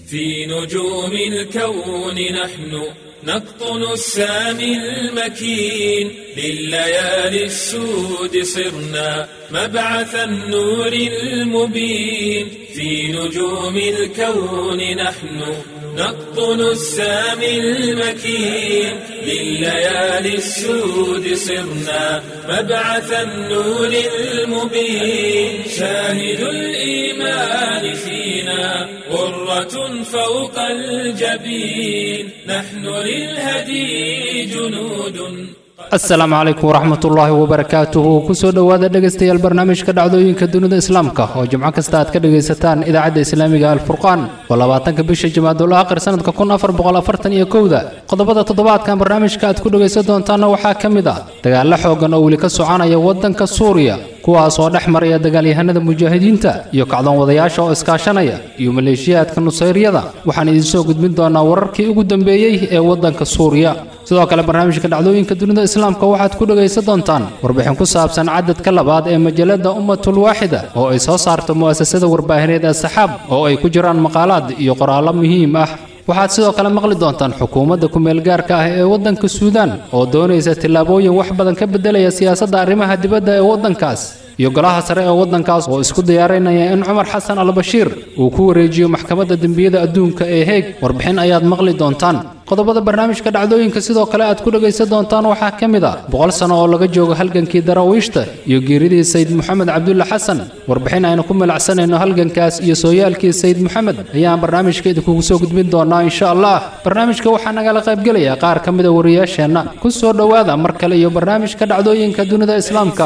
في نجوم الكون نحن نقطن السامي المكين لليالي السود صرنا مبعث النور المبين في نجوم الكون نحن نقطن السامي المكين لليالي السود صرنا مبعث النور المبين شاهد الإيمان فينا غرة فوق الجبين نحن للهدي جنود asalaamu calaykum waraxmat ullaahi wabarakaatuhu kusoo dhowaada dhegaystayaal barnaamijka dhacdooyinka dunida islaamka oo jimco kasta aad ka dhegaysataan idaacadda islaamiga alfurqaan oo labaatanka bisha jimaadul aakhir sanadka kun afar boqol afartan iyo kowda qodobada toddobaadkan barnaamijka aad ku dhegaysan doontaanna waxaa ka mid ah dagaallo xoogan oo weli ka soconaya waddanka suuriya kuwaas oo dhex maraya dagaalyahanada mujaahidiinta iyo kacdoon wadayaasha oo iskaashanaya iyo maleeshiyaadka nusayryada waxaan idinsoo gudbin doonaa wararkii ugu dambeeyey ee waddanka suuriya sidoo kale barnaamijka dhacdooyinka dunida islaamka waxaad ku dhegaysan doontaan warbixin ku saabsan cadadka labaad ee majalada ummatul waaxida oo ay soo saarto mu'asasada warbaahineed ee saxaab oo ay ku jiraan maqaalaad iyo qoraallo muhiim ah waxaad sidoo kale maqli doontaan xukuumadda ku-meelgaarka ah ee waddanka suudaan oo doonaysa tillaabooyin wax badan ka beddelaya siyaasadda arrimaha dibadda ee waddankaas iyo golaha sare ee waddankaas oo isku diyaarinaya in cumar xasan albashiir uu ku wareejiyo maxkamadda dembiyada adduunka ee heeg warbixin ayaad maqli doontaan qodobada barnaamijka dhacdooyinka sidoo kale aad ku dhegaysan doontaan waxaa ka mid ah boqol sano oo laga joogo halgankii daraawiishta iyo geeridii sayid moxamed cabdulle xasan warbixin aynu ku milacsanayno halgankaas iyo sooyaalkii sayid moxamed ayaan barnaamijka idinkugu soo gudbin doonaa insha allah barnaamijka waxaa nagala qaybgelaya qaar ka mida wariyaasheenna ku soo dhowaada mar kale iyo barnaamijka dhacdooyinka dunida islaamka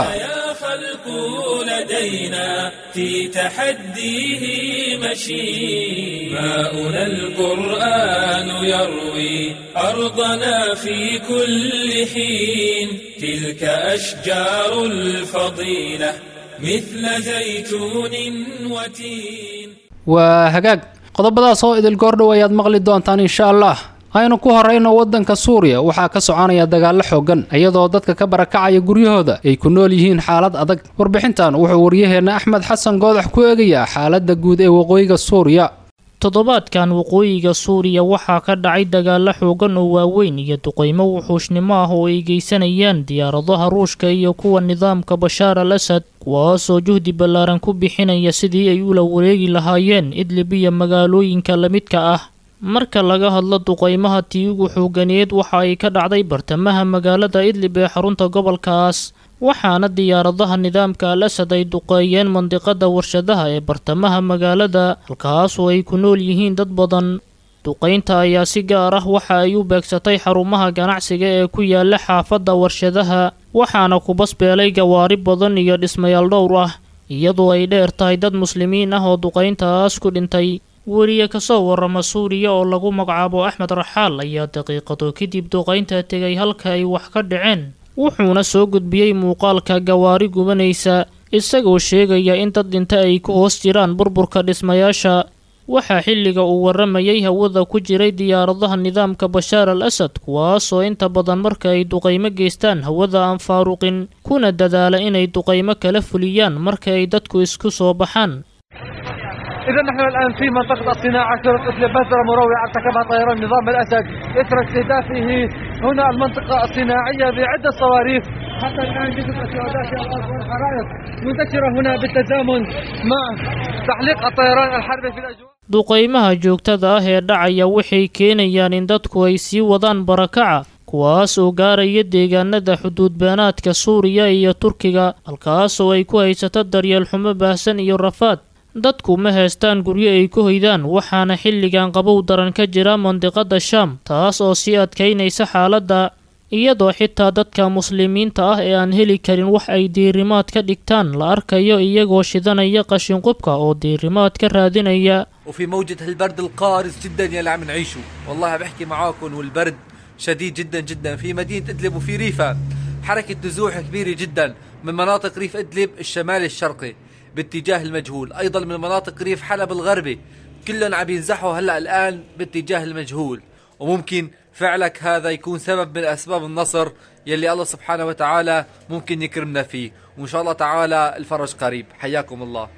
لدينا في تحديه مشي ماؤنا القرآن يروي أرضنا في كل حين تلك أشجار الفضيلة مثل زيتون وتين وهجاج qodobadaas oo idil goordhow ayaad maqli doontaan insha allah aynu ku horrayno waddanka suuriya waxaa ka soconaya dagaallo xooggan iyadoo dadka ka barakacaya guryahooda ay ku nool yihiin xaalad adag warbixintan wuxuu waryaheenna axmed xasan goodax ku eegayaa xaaladda guud ee waqooyiga suuriya toddobaadkan waqooyiga suuriya waxaa ka dhacay dagaallo xoogan oo waaweyn iyo duqaymo wuxuushnimo ah oo ay geysanayaan diyaaradaha ruushka iyo kuwa nidaamka bashaar al asad kuwaasoo juhdi ballaaran ku bixinaya sidii ay ula wareegi lahaayeen idlib iyo magaalooyinka lamidka ah marka laga hadlo duqaymaha tii ugu xooganeed waxa ay ka dhacday bartamaha magaalada idlib ee xarunta gobolkaas waxaana diyaaradaha nidaamka al asad ay duqeeyeen mandiqada warshadaha ee bartamaha magaalada halkaasoo ay ku nool yihiin dad badan duqaynta ayaa si gaar ah waxa ay u beegsatay xarumaha ganacsiga ee ku yaala xaafadda warshadaha waxaana ku basbeelay gawaari badan iyo dhismayaal dhowr ah iyadoo ay dheer tahay dad muslimiin ah oo duqayntaas ku dhintay weriye kasoo warrama suuriya oo lagu magacaabo axmed raxaal ayaa daqiiqado kadib duqaynta tegay halka ay wax ka dhaceen wuxuuna soo gudbiyey muuqaalka gawaari gubanaysa isagoo sheegaya in dad dhinta ay ku hoos jiraan burburka dhismayaasha waxaa xilliga uu warramayay hawada ku jiray diyaaradaha nidaamka bashaar al asad kuwaasoo inta badan marka ay duqaymo geystaan hawada aan faaruqin kuna dadaala inay duqaymo kala fuliyaan marka ay dadku isku soo baxaan إذا نحن الآن في منطقة الصناعة شرطة إدلب بذرة مروعة ارتكبها طيران نظام الأسد إثر استهدافه هنا المنطقة الصناعية بعدة صواريخ حتى الآن جزء الشهداء في الأرض والحرائق منتشرة هنا بالتزامن مع تعليق الطيران الحربي في الأجواء duqaymaha joogtada ah ee dhacaya waxay keenayaan in dadku ay sii wadaan barakaca kuwaas oo gaaraya deegaanada xuduudbeenaadka suuriya iyo turkiga halkaasoo ay ku haysato daryeel xumo baahsan iyo rafaad dadku ma haystaan guryo ay ku hoydaan waxaana xilligan qabow daran ka jira mandiqada shaam taas oo sii adkaynaysa xaaladda iyadoo xitaa dadka muslimiinta ah ee aan heli karin wax ay diirimaad ka dhigtaan la arkayo iyagoo shidanaya qashinqubka oo diirimaad ka raadinaya وفي موجة هالبرد القارس جدا يلي عم نعيشه والله بحكي معاكم والبرد شديد جدا جدا في مدينة إدلب وفي ريفها حركة نزوح كبيرة جدا من مناطق ريف إدلب الشمالي الشرقي باتجاه المجهول أيضا من مناطق ريف حلب الغربي كلهم عم ينزحوا هلأ الآن باتجاه المجهول وممكن فعلك هذا يكون سبب من أسباب النصر يلي الله سبحانه وتعالى ممكن يكرمنا فيه وإن شاء الله تعالى الفرج قريب حياكم الله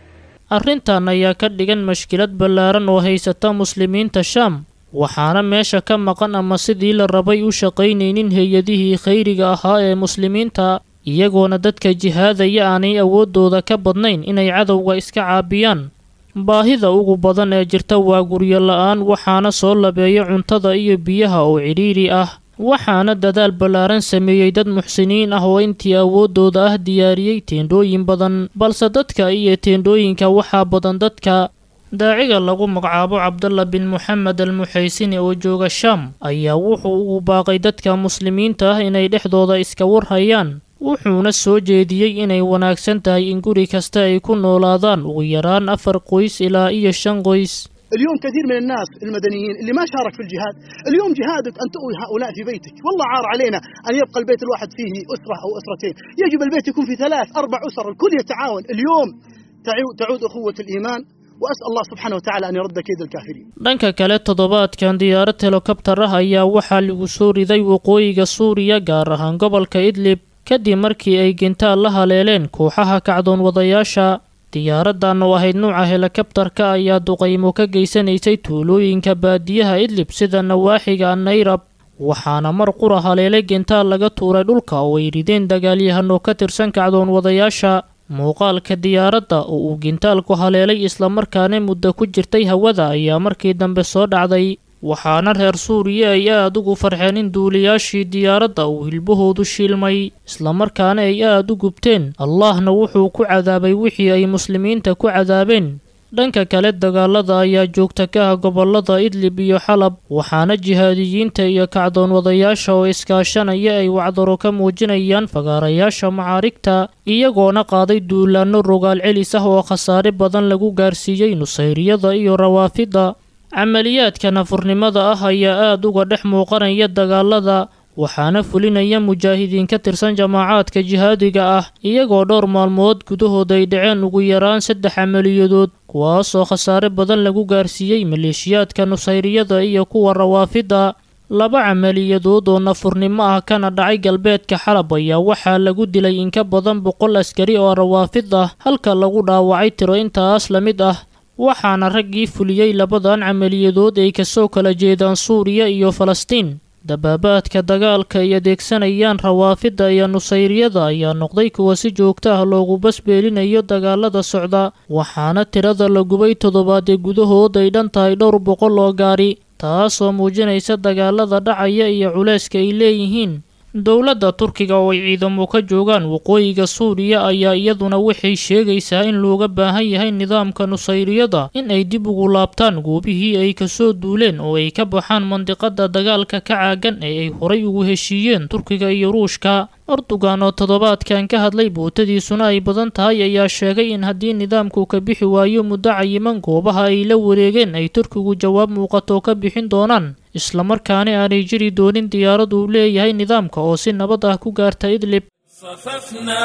arrintan ayaa ka dhigan mashkilad ballaaran oo haysata muslimiinta shaam waxaana meesha ka maqan ama sidii la rabay u shaqaynaynin hay-adihii khayriga ahaa ee muslimiinta iyagoona dadka jihaadaya aanay awooddooda ka badnayn inay cadowga iska caabiyaan baahida ugu badan ee jirta waa guryo la-aan waxaana soo labeeya cuntada iyo biyaha oo cidhiidhi ah waxaana dadaal ballaaran sameeyey dad muxsiniin ah oo intii awooddooda ah diyaariyey teendhooyin badan balse dadka iyo teendhooyinka waxaa badan dadka daaciga lagu magacaabo cabdalla bin moxamed al muxaysini oo jooga shaam ayaa wuxuu ugu baaqay dadka muslimiinta ah inay dhexdooda iska warhayaan wuxuuna soo jeediyey inay wanaagsan tahay in guri kasta ay ku noolaadaan ugu yaraan afar qoys ilaa iyo shan qoys اليوم كثير من الناس المدنيين اللي ما شارك في الجهاد اليوم جهادك أن تؤوي هؤلاء في بيتك والله عار علينا أن يبقى البيت الواحد فيه أسرة أو أسرتين يجب البيت يكون في ثلاث أربع أسر الكل يتعاون اليوم تعود أخوة الإيمان وأسأل الله سبحانه وتعالى أن يرد كيد الكافرين dhanka kale toddobaadkan diyaarad helokabtar ah ayaa waxaa lagu soo riday waqooyiga suuriya gaar ahaan gobolka idlib kadib markii ay gintaal la haleeleen kooxaha kacdoon wadayaasha diyaaradan oo ahayd nuuca helokabtarka ayaa duqaymo ka geysanaysay tuulooyinka baadiyaha idlib sida nawaaxiga nayrab waxaana mar qura haleelay gintaal laga tuuray dhulka oo ay rideen dagaalyahano ka tirsan kacdoon wadayaasha muuqaalka diyaaradda oo uu gintaalku haleelay islamarkaana muddo ku jirtay hawada ayaa markii dambe soo dhacday waxaana reer suuriya ay aad ugu farxeen in duuliyaashii diyaaradda uu hilbahoodu shiilmay islamarkaana ay aad u gubteen allahna wuxuu ku cadaabay wixii ay muslimiinta ku cadaabeen dhanka kale dagaalada ayaa joogta ka ah gobolada idlib iyo xalab waxaana jihaadiyiinta iyo kacdoon wadayaasha oo iskaashanaya ay wacdaro ka muujinayaan fagaarayaasha macaarigta iyagoona qaaday duulaanno rogaal celis ah oo khasaare badan lagu gaarsiiyey nusayriyada iyo rawaafidda camaliyaadka nafurnimada ah ayaa aad uga dhex muuqanaya dagaalada waxaana fulinaya mujaahidiin ka tirsan jamaacaadka jihaadiga ah iyagoo dhowr maalmood gudahood ay dhaceen ugu yaraan saddex camaliyadood kuwaasoo khasaare badan lagu gaarsiiyey maleeshiyaadka nusayriyada iyo kuwa rawaafidda laba camaliyadood oo nafurnimo ah kana dhacay galbeedka xalab ayaa waxaa lagu dilay in ka badan boqol askari oo rawaafid ah halka lagu dhaawacay tiro intaas la mid ah waxaana raggii fuliyey labadan camaliyadood ay kasoo kala jeedaan suuriya iyo falastiin dabaabaadka dagaalka ay adeegsanayaan rawaafidda iyo nusayriyada ayaa noqday kuwa si joogto ah loogu basbeelinayo dagaalada socda waxaana tirada la gubay toddobaadee gudahood ay dhan tahay dhowr boqol oo gaari taasoo muujinaysa dagaalada dhacaya iyo culayska ay leeyihiin dowladda turkiga oo ay ciidamo ka joogaan waqooyiga suuriya ayaa iyaduna waxay sheegaysaa in looga baahan yahay nidaamka nusayriyada in ay dib ugu laabtaan goobihii ay kasoo duuleen oo ay ka baxaan mandiqada dagaalka ka caagan ee ay horay ugu heshiiyeen turkiga iyo ruushka erdogan oo toddobaadkan ka hadlay bootadiisuna ay badan tahay ayaa sheegay in haddii nidaamku ka bixi waayo muddo cayiman goobaha ay la wareegeen ay turkigu jawaab muuqato ka bixin doonaan islamarkaana aanay jiri doonin diyaarad uu leeyahay nidaamka oo si nabad ah ku gaarta idlib صففنا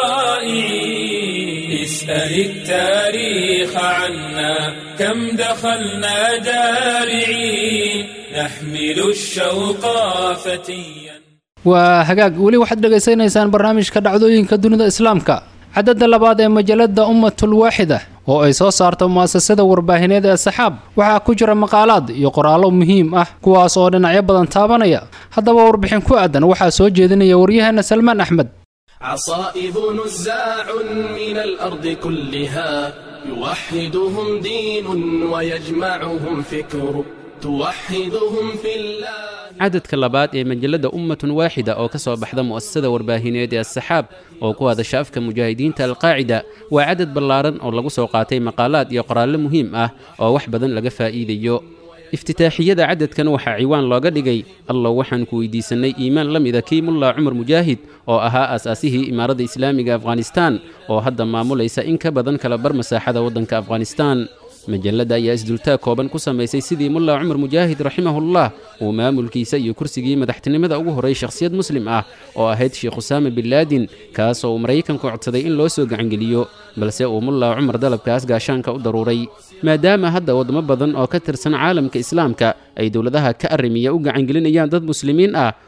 طائعين اسأل التاريخ عنا كم دخلنا دارعين نحمل الشوق فتيا waa hagaag weli waxaad dhegaysanaysaan barnaamijka dhacdooyinka dunida islaamka cadadda labaad ee majalada ummatul waaxida oo ay soo saarto mu'asasada warbaahineed ee saxaab waxaa ku jira maqaalaad iyo qoraallo muhiim ah kuwaas oo dhinacyo badan taabanaya haddaba warbixin ku aadan waxaa soo jeedinaya waryaheena salmaan axmed عصائب نزاع من الأرض كلها يوحدهم دين ويجمعهم فكر توحدهم في الله cadadka labaad ee majalladda ummatun waaxida oo ka soo baxda mu'asasada warbaahineed ee asaxaab oo ku hadasha afka mujaahidiinta alqaacida waa cadad ballaaran oo lagu soo qaatay maqaalaad iyo qoraallo muhiim ah oo wax badan laga faa'iidayo iftitaaxiyada cadadkan waxaa ciwaan looga dhigay allow waxaan ku weydiisannay iimaan la mida kii mullaa cumar mujaahid oo ahaa aas-aasihii imaaradda islaamiga afghanistaan oo hadda maamulaysa in ka badan kala bar masaaxada waddanka afghanistaan majalladda ayaa isdultaag kooban ku samaysay sidii mullaa cumar mujaahid raximahullah uu maamulkiisa iyo kursigii madaxtinimada ugu horray shakhsiyad muslim ah oo ahayd sheekh usaama bin laadin kaas oo uu maraykanku codsaday in loo soo gacangeliyo balse uu mullaa cumar dalabkaas gaashaanka u daruuray maadaama hadda waddamo badan oo ka tirsan caalamka islaamka ay dowladaha ka arrimiya u gacangelinayaan dad muslimiin ah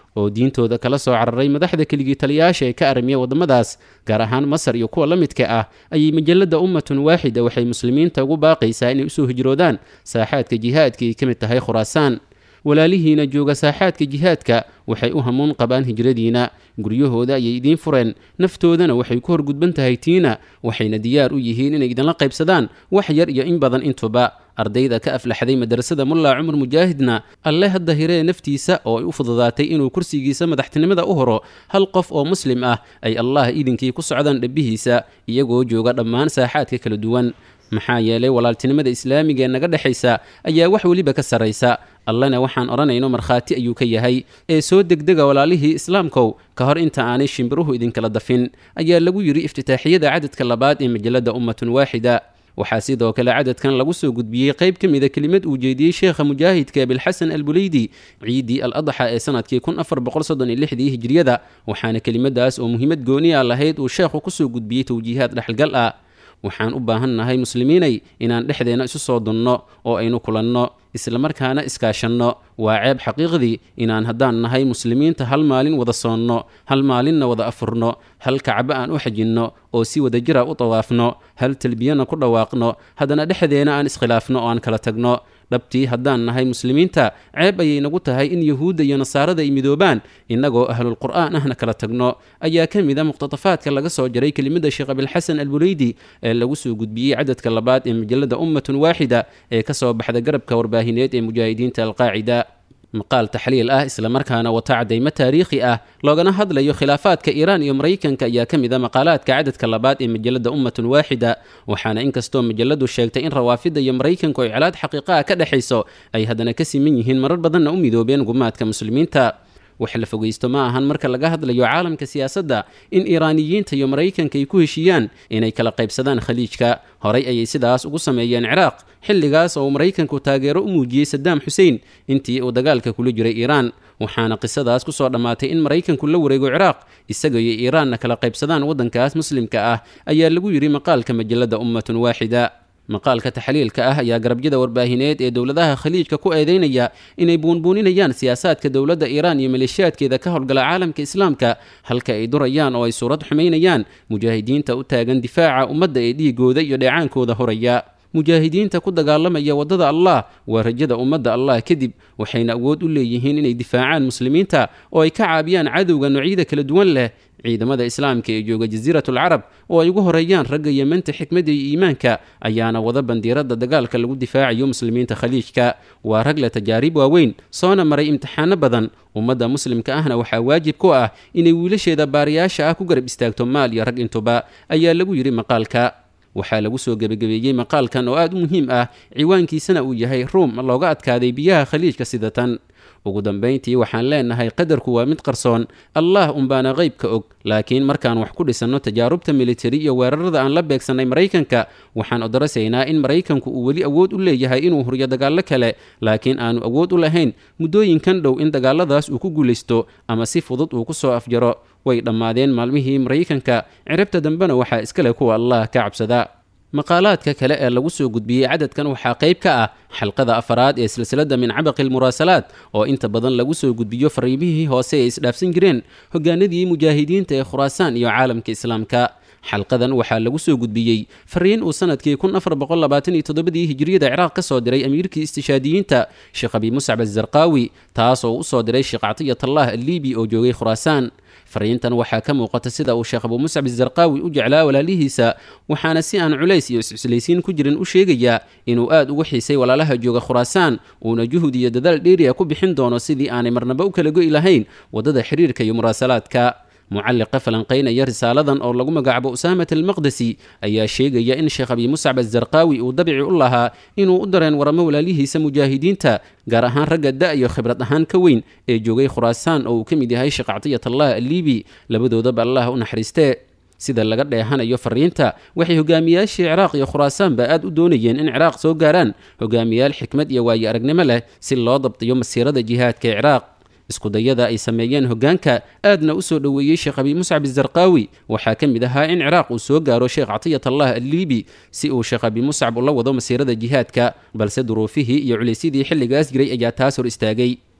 oo diintooda kala soo cararay madaxda keligii taliyayaasha ee ka aramiya waddamadaas gaar ahaan masar iyo kuwa la midka ah ayay majalladda ummatun waaxida waxay muslimiinta ugu baaqaysaa inay usoo hijroodaan saaxaadka jihaadka ay ka mid tahay khuraasaan walaalihiina jooga saaxaadka jihaadka waxay u hamuun qabaan hijradiina guryahooda ayay idiin fureen naftoodana waxay ku horgudban tahay tiina waxayna diyaar u yihiin inay idinla qaybsadaan wax yar iyo in badan intuba ardayda ka aflaxday madrasada mullaa cumar mujaahidna alle hadda hiree naftiisa oo ay u fududaatay inuu kursigiisa madaxtinimada u horo hal qof oo muslim ah ay allah idinkii ku socdaan dhabbihiisa iyagoo jooga dhammaan saaxaadka kala duwan maxaa yeelay walaaltinimada islaamiga ee naga dhexaysa ayaa wax weliba ka sarraysa allena waxaan odhanayno markhaati ayuu ka yahay ee soo degdega walaalihii islaamkow ka hor inta aanay shimbiruhu idinkala dafin ayaa lagu yidhi iftitaaxiyada cadadka labaad ee majalladda ummatun waaxida waxaa sidoo kale cadadkan lagu soo gudbiyey qayb ka mida kelimad uu jeediyey sheekha mujaahidka bilxasan albuleydi ciiddii al adxa ee sanadkii kun afar boqol soddon iyo lixdii hijriyada waxaana kelimadaas oo muhiimad gooniya lahayd uu sheekhu kusoo gudbiyey towjiihaad dhexalgal ah waxaan u baahan nahay muslimiinay inaan dhexdeenna isu soo dunno oo aynu kulanno islamarkaana iskaashanno waa ceeb xaqiiqdii inaan haddaan nahay muslimiinta hal maalin wada soonno hal maalinna wada afurno hal kacbo aan u xajinno oo si wada jira u tawaafno hal talbiyana ku dhawaaqno haddana dhexdeena aan iskhilaafno oo aan kala tagno dhabtii haddaan nahay muslimiinta ceeb ayay nagu tahay in yuhuudda iyo nasaarada ay midoobaan innagoo ahlulqur'aan ahna kala tagno ayaa ka mid a muqhtatafaadka laga soo jaray kelimada sheekh abilxasan albuleydi ee lagu soo gudbiyey cadadka labaad ee majalada ummatun waaxida ee ka soo baxda garabka warbaahineed ee mujaahidiinta alqaacida maqaal taxliil ah islamarkaana wata caddaymo taariikhi ah loogana hadlayo khilaafaadka iiraan iyo maraykanka ayaa ka mid a maqaalaadka cadadka labaad ee majalada ummatun waaxida waxaana inkastoo majaladu sheegtay in rawaafidda iyo maraykanku ay colaad xaqiiqa ah ka dhexayso ay haddana ka siman yihiin marar badanna u midoobeen gumaadka muslimiinta wax la fogaysto ma ahan marka laga hadlayo caalamka siyaasadda in iiraaniyiinta iyo maraykanka ay ku heshiiyaan inay kala qaybsadaan khaliijka horay ayay sidaas ugu sameeyeen ciraaq xilligaas oo uu maraykanku taageero u muujiyey sadaam xuseen intii uu dagaalka kula jiray iiraan waxaana qisadaas ku soo dhammaatay in maraykanku la wareego ciraaq isaga iyo iiraanna kala qaybsadaan waddankaas muslimka ah ayaa lagu yidhi maqaalka majalada ummatun waaxida maqaalka taxliilka ah ayaa garabyada warbaahineed ee dowladaha khaliijka ku eedeynaya inay buunbuuninayaan siyaasaadka dowladda iiraan iyo maleeshiyaadkeeda ka howlgala caalamka islaamka halka ay durayaan oo ay suurad xumaynayaan mujaahidiinta u taagan difaaca ummadda ee dhiigooda iyo dheecaankooda horaya mujaahidiinta ku dagaalamaya waddada allah waa rajada ummadda allah kadib waxayna awood u leeyihiin inay difaacaan muslimiinta oo ay ka caabiyaan cadowga noocyada kala duwan leh ciidamada islaamka ee jooga jasiiratul carab oo ay ugu horeeyaan ragga yemanta xikmadda iyo iimaanka ayaana wada bandiiradda dagaalka lagu difaacayo muslimiinta khaliijka waa rag leh tajaarib waaweyn soona maray imtixaano badan ummadda muslimka ahna waxaa waajib ku ah inay wiilasheeda baariyaasha ah ku garab istaagto maal iyo rag intuba ayaa lagu yidhi maqaalka waxaa lagu soo gebagabeeyey maqaalkan oo aad u muhiim ah ciwaankiisana uu yahay ruum looga adkaaday biyaha khaliijka sida tan ugu dambayntii waxaan leenahay qadarku waa mid qarsoon allah unbaana qaybka og laakiin markaan wax ku dhisanno tajaarubta militari iyo weerarada aan la beegsannay maraykanka waxaan odarasaynaa in maraykanku uu weli awood u leeyahay inuu huriyo dagaallo kale laakiin aanu awood u lahayn muddooyinkan dhow in dagaaladaas uu ku guulaysto ama si fudud uu ku soo afjaro way dhammaadeen maalmihii maraykanka ciribta dambena waxaa iskale kuwa allah ka cabsada maqaalaadka kale ee lagu soo gudbiyey cadadkan waxaa qayb ka ah xalqada afaraad ee silsilada min cabaqi lmuraasalaad oo inta badan lagu soo gudbiyo fariimihii hoose ee isdhaafsan jireen hogaanadii mujaahidiinta ee khuraasaan iyo caalamka islaamka xalqadan waxaa lagu soo gudbiyey fariin uu sanadkii kun afar boqol labaatan iyo toddobadii hijriyada ciraaq ka soo diray amiirkii istishaadiyiinta sheekh abi muscab azarqaawi taas oo u soo diray sheekh catiyatallah alliibi oo joogay khuraasaan fariintan waxaa ka muuqata sida uu sheekh abu muscab azarqaawi u jeclaa walaalihiisa waxaana si aan culays iyo iscuslaysiin ku jirin u sheegayaa inuu aad ugu xiisay walaalaha jooga khuraasaan uuna juhud iyo dadaal dheeriya ku bixin doono sidii aanay marnaba u kala go'i lahayn waddada xiriirka iyo muraasalaadka mucalliqa falanqaynaya risaaladan oo lagu magacaabo usaamat almaqdesi ayaa sheegaya in sheekh abi muscab azarqaawi uu dabici u lahaa inuu u dareen waramo walaalihiisa mujaahidiinta gaar ahaan ragga da iyo khibrad ahaan ka weyn ee joogay khuraasaan oo uu ka mid yahay sheekh catiyatallah alliibi labadoodaba allah u naxariistee sida laga dheehanayo fariinta waxay hogaamiyaashii ciraaq iyo khuraasaanba aad u doonayeen in ciraaq soo gaaraan hogaamiyaal xikmad iyo waayo aragnimo leh si loo dabtiyo masiirada jihaadka ee ciraaq iskudayada ay sameeyeen hoggaanka aadna u soo dhoweeyey sheekh abi muscab azarqaawi waxaa ka mid ahaa in ciraaq uu soo gaaro sheekh catiyatallah alliibi si uu sheekh abi muscab ula wado masiirada jihaadka balse duruufihii iyo culaysyadii xilligaas jiray ayaa taas hor istaagay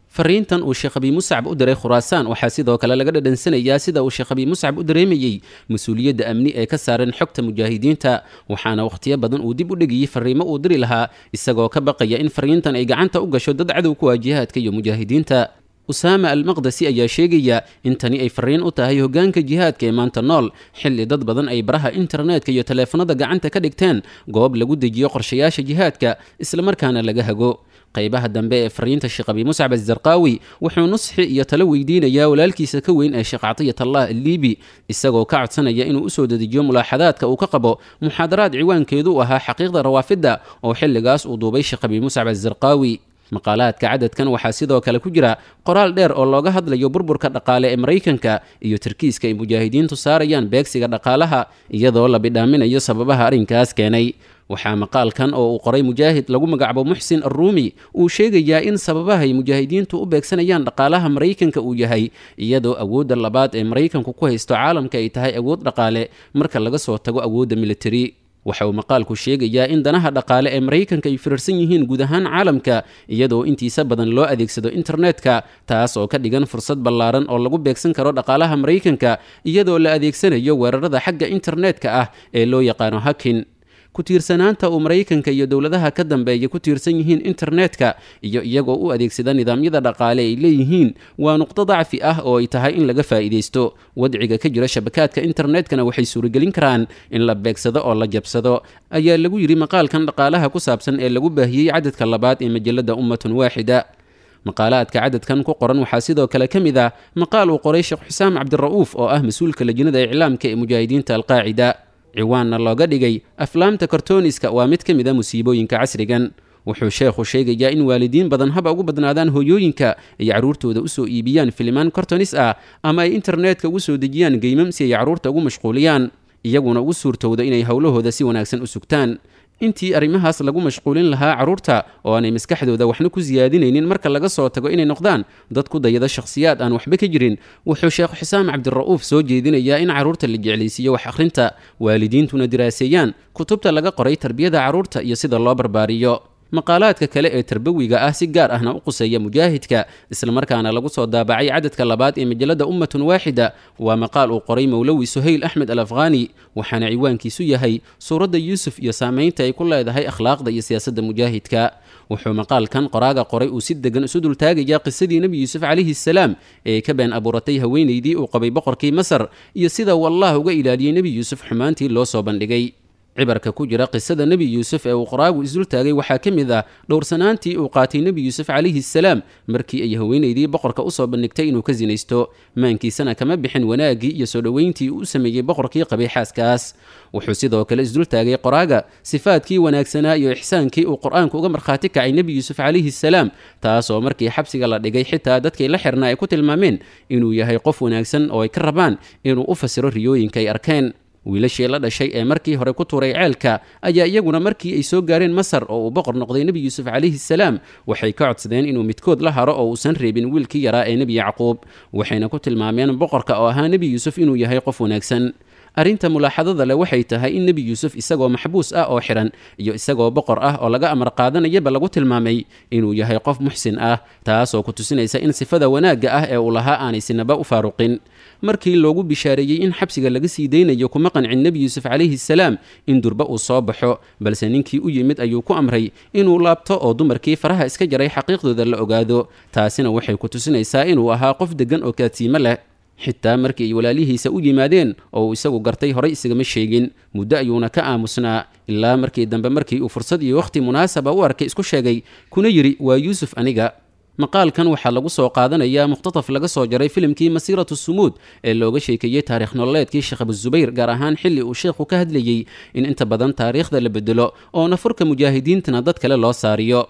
fariintan uu sheekh abi muscab u diray khuraasaan waxaa sidoo kale laga dhadhansanayaa sida uu sheekh abi muscab u dareemayey mas-uuliyadda amni ee ka saaran xogta mujaahidiinta waxaana wakhtiyo badan uu dib u dhegiyey fariimo uu diri lahaa isagoo ka baqaya in fariintan ay gacanta u gasho dad cadow ku ah jihaadka iyo mujaahidiinta usaama almaqdasi ayaa sheegaya in tani ay fariin u tahay hoggaanka jihaadka ee maanta nool xilli dad badan ay baraha internetka iyo taleefanada gacanta ka dhigteen goob lagu dejiyo qorshayaasha jihaadka islamarkaana laga hago qaybaha dambe ee fariinta sheekh abi muscab azarqaawi wuxuu nusxi iyo talo weydiinayaa walaalkiisa ka weyn ee sheekh catiyatullah alliibi isagoo ka codsanaya inuu usoo dedejiyo mulaaxadaadka uu ka qabo muxaadaraad ciwaankeedu u ahaa xaqiiqda rawaafidda oo xilligaas uu duubay sheekh abi muscab azarqaawi maqaalaadka cadadkan waxaa sidoo kale ku jira qoraal dheer oo looga hadlayo burburka dhaqaale ee maraykanka iyo tarkiiska ay mujaahidiintu saarayaan beegsiga dhaqaalaha iyadoo la bidhaaminayo sababaha arrinkaas keenay waxaa maqaalkan oo uu qoray mujaahid lagu magacabo muxsin arruumi uu sheegayaa in sababahay mujaahidiintu u beegsanayaan dhaqaalaha maraykanka uu yahay iyadoo awoodda labaad ee maraykanku ku haysto caalamka ay tahay awood dhaqaale marka laga soo tago awoodda militari waxa uu maqaalku sheegayaa in danaha dhaqaale ee maraykanka ay firarsan yihiin guud ahaan caalamka iyadoo intiisa badan loo adeegsado internetka taas oo ka dhigan fursad ballaaran oo lagu beegsan karo dhaqaalaha maraykanka iyadoo la adeegsanayo weerarada xagga internetka ah ee loo yaqaano hakin ku tiirsanaanta uu maraykanka iyo dowladaha ka dambeeya ku tiirsan yihiin internetka iyo iyagoo u adeegsada nidaamyada dhaqaale ay leeyihiin waa nuqdo dacfi ah oo ay tahay in laga faa'iidaysto wadciga ka jira shabakaadka internetkana waxay suuragelin karaan in la beegsado oo la jabsado ayaa lagu yidhi maqaalkan dhaqaalaha ku saabsan ee lagu baahiyey cadadka labaad ee majalada ummatun waaxida maqaalaadka cadadkan ku qoran waxaa sidoo kale ka mid ah maqaal uu qoray sheekh xusaam cabdira'uuf oo ah mas-uulka lajnada iclaamka ee mujaahidiinta alqaacida ciwaanna looga dhigay aflaamta kartooniska waa mid ka mid a musiibooyinka casrigan wuxuu sheekhu sheegayaa in waalidiin badan haba ugu badnaadaan hooyooyinka ay carruurtooda usoo iibiyaan filimaan kortonis ah ama ay internetka ugu soo dejiyaan geymam si ay carruurta ugu mashquuliyaan iyaguna ugu suurtowda inay howlahooda si wanaagsan u sugtaan intii arrimahaas lagu mashquulin lahaa carruurta oo aanay maskaxdooda waxna ku siyaadinaynin marka laga soo tago inay noqdaan dad ku dayada shakhsiyaad aan waxba ka jirin wuxuu sheekh xusaam cabdira'uuf soo jeedinayaa in carruurta la jeclaysiiyo wax akhrinta waalidiintuna diraaseeyaan kutubta laga qoray tarbiyada carruurta iyo sida loo barbaariyo maqaalaadka kale ee tarbawiga ah si gaar ahna u quseeya mujaahidka islamarkaana lagu soo daabacay cadadka labaad ee majalada ummatun waaxida waa maqaal uu qoray mowlowi suhayl axmed al afghani waxaana ciwaankiisu yahay suuradda yuusuf iyo saamaynta ay ku leedahay akhlaaqda iyo siyaasadda mujaahidka wuxuu maqaalkan qoraaga qoray uu si degan isu dultaagaya qisadii nebi yuusuf calayhi salaam ee ka been abuuratay haweenaydii uu qabay boqorkii masar iyo sida uu allah uga ilaaliyey nebi yuusuf xumaantii loo soo bandhigay cibarka ku jira qisada nebi yuusuf ee uu qoraagu isdultaagay waxaa ka mid ah dhowrsanaantii uu qaatay nebi yuusuf calayhi salaam markii ay haweenaydii boqorka usoo bandhigtay inuu ka sinaysto maankiisana kama bixin wanaaggii iyo soo dhoweyntii uu u sameeyey boqorkii qabay xaaskaas wuxuu sidoo kale isdultaagay qoraaga sifaadkii wanaagsanaa iyo ixsaankii uu qur-aanku uga markhaati kacay nebi yuusuf calayhi salaam taasoo markii xabsiga la dhigay xitaa dadkii la xirnaa ay ku tilmaameen inuu yahay qof wanaagsan oo ay ka rabaan inuu u fasiro riyooyinka ay arkeen wiilashii la dhashay ee markii hore ku tuuray ceelka ayaa iyaguna markii ay soo gaareen masar oo uu boqor noqday nebi yuusuf calayhi salaam waxay ka codsadeen inuu midkood la haro oo uusan reebin wiilkii yaraa ee nebi yacquub waxayna ku tilmaameen boqorka oo ahaa nebi yuusuf inuu yahay qof wanaagsan arrinta mulaaxadada leh waxay tahay in nebi yuusuf isagoo maxbuus ah oo xihan iyo isagoo boqor ah oo laga amar qaadanayaba lagu tilmaamay inuu yahay qof muxsin ah taasoo ku tusinaysa in sifada wanaagga ah ee uu lahaa aanay sinaba u faaruqin markii loogu bishaareeyey in xabsiga laga sii daynayo kuma qancin nebi yuusuf calayhi salaam in durba uu soo baxo balse ninkii u yimid ayuu ku amray inuu laabto oo dumarkii faraha iska jaray xaqiiqdooda la ogaado taasina waxay ku tusinaysaa inuu ahaa qof deggan oo kaadsiimo leh xitaa markii ay walaalihiisa u yimaadeen oo uu isagu gartay horay isagama sheegin muddo ayuuna ka aamusnaa ilaa markii dambe markii uu fursad iyo wakhti munaasaba u arkay isku sheegay kuna yidhi waa yuusuf aniga maqaalkan waxaa lagu soo qaadanayaa mukhtataf laga soo jaray filimkii masiiratu sumuud ee looga sheekeeyey taarikh nololeedkii sheekh abuzubayr gaar ahaan xilli uu sheekhu ka hadlayey in inta badan taariikhda la bedelo oo nafurka mujaahidiintana dad kale loo saariyo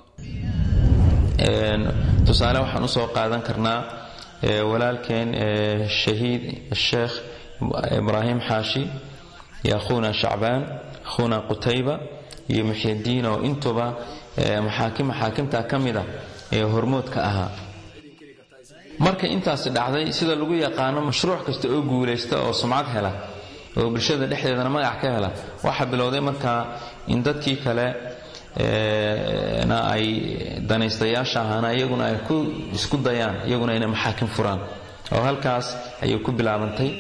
tusaale waxaan usoo qaadan karnaa walaalkeen shahiid sheekh ibraahim xaashi iyo akhuuna shacbaan akhuuna qutayba iyo muxyidiin oo intuba maxaakim maxaakimta ka mid ah ee hormoodka ahaa marka intaasi dhacday sida lagu yaqaano mashruuc kasta oo guulaysta oo sumcad hela oo bulshada dhexdeedana magac ka hela waxaa bilowday markaa in dadkii kale na ay danaystayaasha ahaana iyaguna ay ku isku dayaan iyaguna inay maxaakim furaan oo halkaas ayay ku bilaabantay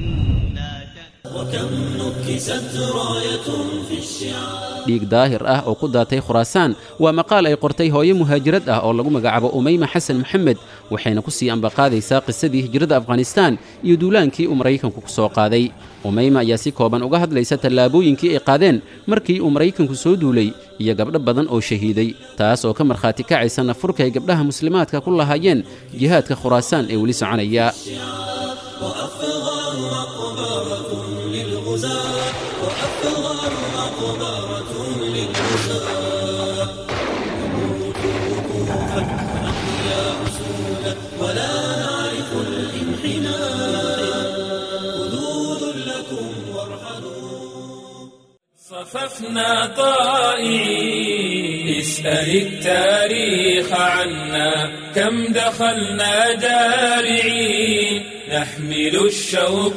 dhiig daahir ah oo ku daatay khuraasaan waa maqaal ay qortay hooyo muhaajirad ah oo lagu magacaabo umayma xasan maxamed waxayna ku sii ambaqaadaysaa qisadii hijrada afghanistaan iyo duulaankii uu maraykanku ku soo qaaday umayma ayaa si kooban uga hadlaysa tallaabooyinkii ay qaadeen markii uu maraykanku soo duulay iyo gabdho badan oo shahiiday taas oo ka markhaati kacaysa nafurka ay gabdhaha muslimaadka ku lahaayeen jihaadka khuraasaan ee weli soconaya صففنا طائعين اسأل التاريخ عنا كم دخلنا جارعين نحمل الشوق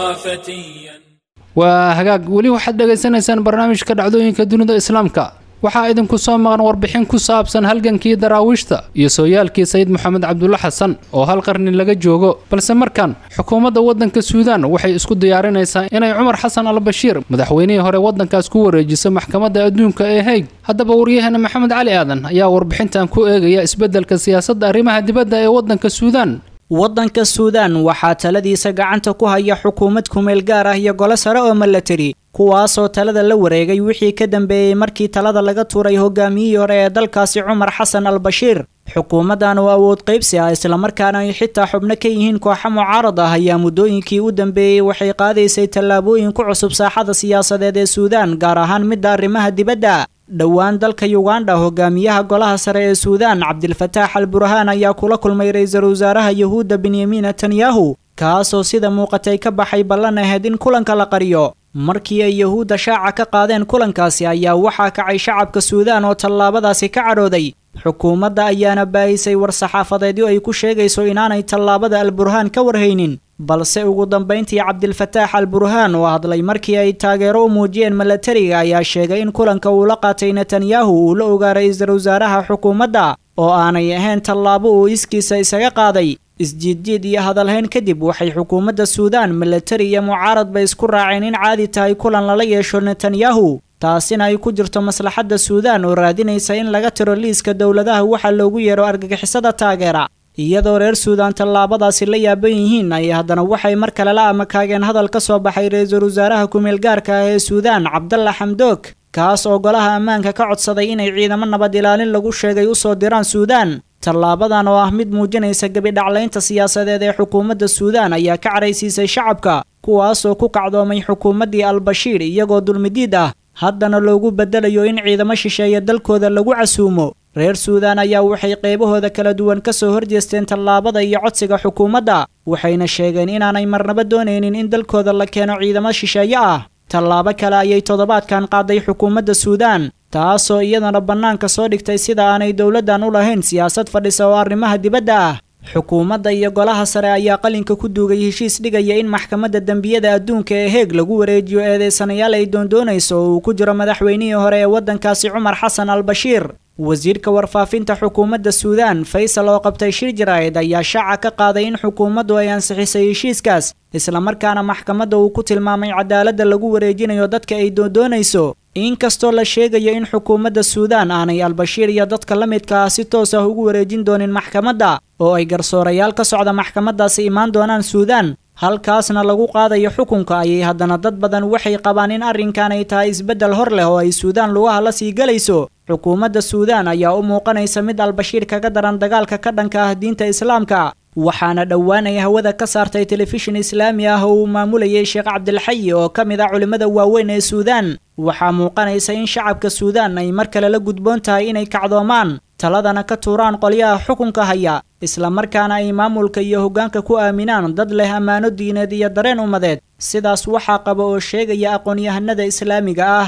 فتيا waa hagaag weli waxaad dhegaysanaysaan barnaamijka dhacdooyinka dunida islaamka waxaa idinku soo maqan warbixin ku saabsan halgankii daraawiishta iyo sooyaalkii sayid moxamed cabdulla xasan oo hal qarni laga joogo balse markan xukuumadda waddanka suudaan waxay isku diyaarinaysaa inay cumar xasan al bashiir madaxweynihii hore waddankaas ku wareejiso maxkamadda adduunka ee hayd haddaba waryaheena maxamed cali aadan ayaa warbixintan ku eegaya isbeddelka siyaasadda arrimaha dibadda ee waddanka suudaan waddanka suudaan waxaa taladiisa gacanta ku haya xukuumad kumeel gaar ah iyo golo sare oo milatari kuwaasoo talada la wareegay wixii ka dambeeyey markii talada laga tuuray hogaamiyihii hore ee dalkaasi cumar xasan al bashiir xukuumaddan oo awood qaybsi ah islamarkaana ay xitaa xubno ka yihiin kooxa mucaarad ah ayaa muddooyinkii u dambeeyey waxay qaadaysay tallaabooyin ku cusub saaxada siyaasadeed ee suudaan gaar ahaan midda arrimaha dibadda dhowaan dalka yuganda hogaamiyaha golaha sare ee suudaan cabdilfataax al burhaan ayaa kula kulmay ra-iisul wasaaraha yuhuudda benyamin netanyahu kaasoo sida muuqatay ka baxay ballan ahayd in kulanka la qariyo markii ay yuhuudda shaaca ka qaadeen kulankaasi ayaa waxaa kacay shacabka suudaan oo tallaabadaasi ka cadhooday xukuumadda ayaana baahisay war-saxaafadeedyo ay ku sheegayso inaanay tallaabada al burhaan ka warhaynin balse ugu dambayntii cabdilfataax al burhaan oo hadlay markii ay taageero u muujiyeen milatariga ayaa sheegay in kulanka uu la qaatay netanyahu uu la ogaa ra-iisul wasaaraha xukuumadda oo aanay ahayn tallaabo uu iskiisa isaga qaaday isjiidjiid iyo hadalhayn kadib waxay xukuumadda suudaan milatari iyo mucaaradba isku raaceen in caadi tahay kulan lala yeesho netanyahu taasina ay ku jirto maslaxadda suudaan oo raadinaysa in laga tiro liiska dowladaha waxa loogu yeero argagixisada taageera iyadoo reer suudaan tallaabadaasi la yaaban yihiin ay haddana waxay mar kale la amakaageen hadal ka soo baxay ra-iisul wasaaraha kumeel gaarka ah ee suudaan cabdalla xamdoog kaas oo golaha ammaanka ka codsaday inay ciidamo nabad ilaalin lagu sheegay u soo diraan suudaan tallaabadan oo ah mid muujinaysa gebidhaclaynta siyaasadeed ee xukuumadda suudaan ayaa ka caraysiisay shacabka kuwaasoo ku kacdoomay xukuumaddii al-bashiir iyagoo dulmidiid ah haddana loogu beddelayo in ciidamo shisheeye dalkooda lagu casuumo reer suudaan ayaa waxay qaybahooda kala duwan ka soo horjeesteen tallaabada iyo codsiga xukuumadda waxayna sheegeen inaanay marnaba doonaynin in dalkooda la keeno ciidamo shisheeye ah tallaabo kale ayay toddobaadkan qaaday xukuumadda suudaan taasoo iyadana bannaanka soo dhigtay sida aanay dowladdan u lahayn siyaasad fadhisa oo arrimaha dibadda ah xukuumadda iyo golaha sare ayaa qalinka ku duugay heshiis dhigaya in maxkamadda dembiyada adduunka ee heeg lagu wareejiyo eedeysanayaal ay doondoonayso oo uu ku jiro madaxweynihii hore ee waddankaasi cumar xasan al bashiir wasiirka warfaafinta xukuumadda suudaan faysal oo qabtay shir jaraa'id ayaa shaaca ka qaaday in xukuumaddu ay ansixisay heshiiskaas islamarkaana maxkamadda uu ku tilmaamay cadaaladda lagu wareejinayo dadka ay doondoonayso inkastoo la sheegayo in xukuumadda suudaan aanay al-bashiir iyo dadka la midka ah si toos ah ugu wareejin doonin maxkamadda oo ay garsoorayaal ka socda maxkamaddaasi imaan doonaan suudaan halkaasna lagu qaadayo xukunka ayay haddana dad badan waxay qabaan in arrinkan ay tahay isbeddel hor leh oo ay suudaan lugaha la sii gelayso xukuumadda suudaan ayaa u muuqanaysa mid al-bashiir kaga daran dagaalka ka dhanka ah diinta islaamka waxaana dhowaan ay hawada ka saartay telefishin islaami ah oo uu maamulayay sheekh cabdilxayi oo ka mid ah culimmada waaweyn ee suudaan waxaa muuqanaysa in shacabka suudaan ay mar kale la gudboon tahay inay kacdoomaan taladana ka tuuraan qolyaha xukunka haya islamarkaana ay maamulka iyo hoggaanka ku aaminaan dad leh ammaano diineed iyo dareen ummadeed sidaas waxaa qaba oo sheegaya aqoon-yahanada islaamiga ah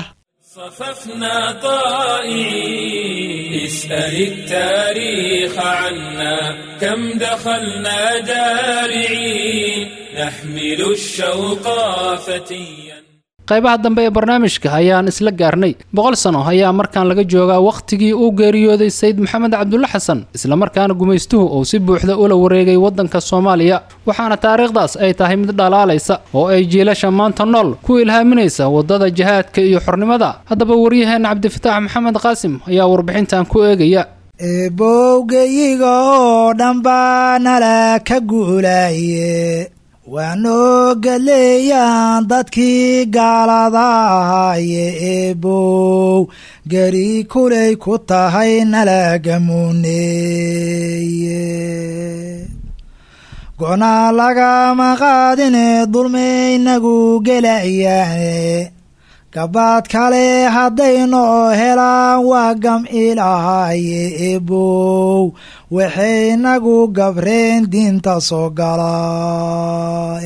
صففنا طائعين اسأل التاريخ عنا كم دخلنا جارعين نحمل الشوق فتيا qaybaha dambe ee barnaamijka ayaan isla gaarnay boqol sano ayaa markaan laga joogaa wakhtigii uu geeriyooday sayid maxamed cabdulle xasan islamarkaana gumaystuhu uu si buuxda ula wareegay waddanka soomaaliya waxaana taariikhdaas ay tahay mid dhalaalaysa oo ay jiilasha maanta nool ku ilhaaminaysa waddada jihaadka iyo xornimada haddaba waryaheenna cabdifataax maxamed qaasim ayaa warbixintan ku eegaya eebowgeyiga oo dhan baa nala ka guulaaye waanoo galeeyaan dadkii gaalada ahaaye eebow geri kulay ku tahay nalagamuneeye go'naa lagama qaadine dulmaynagu gelayaane gabaad kale haddaynoo helaan waa gam'ilahaaye ebow waxaynagu gabreen diinta soo galaa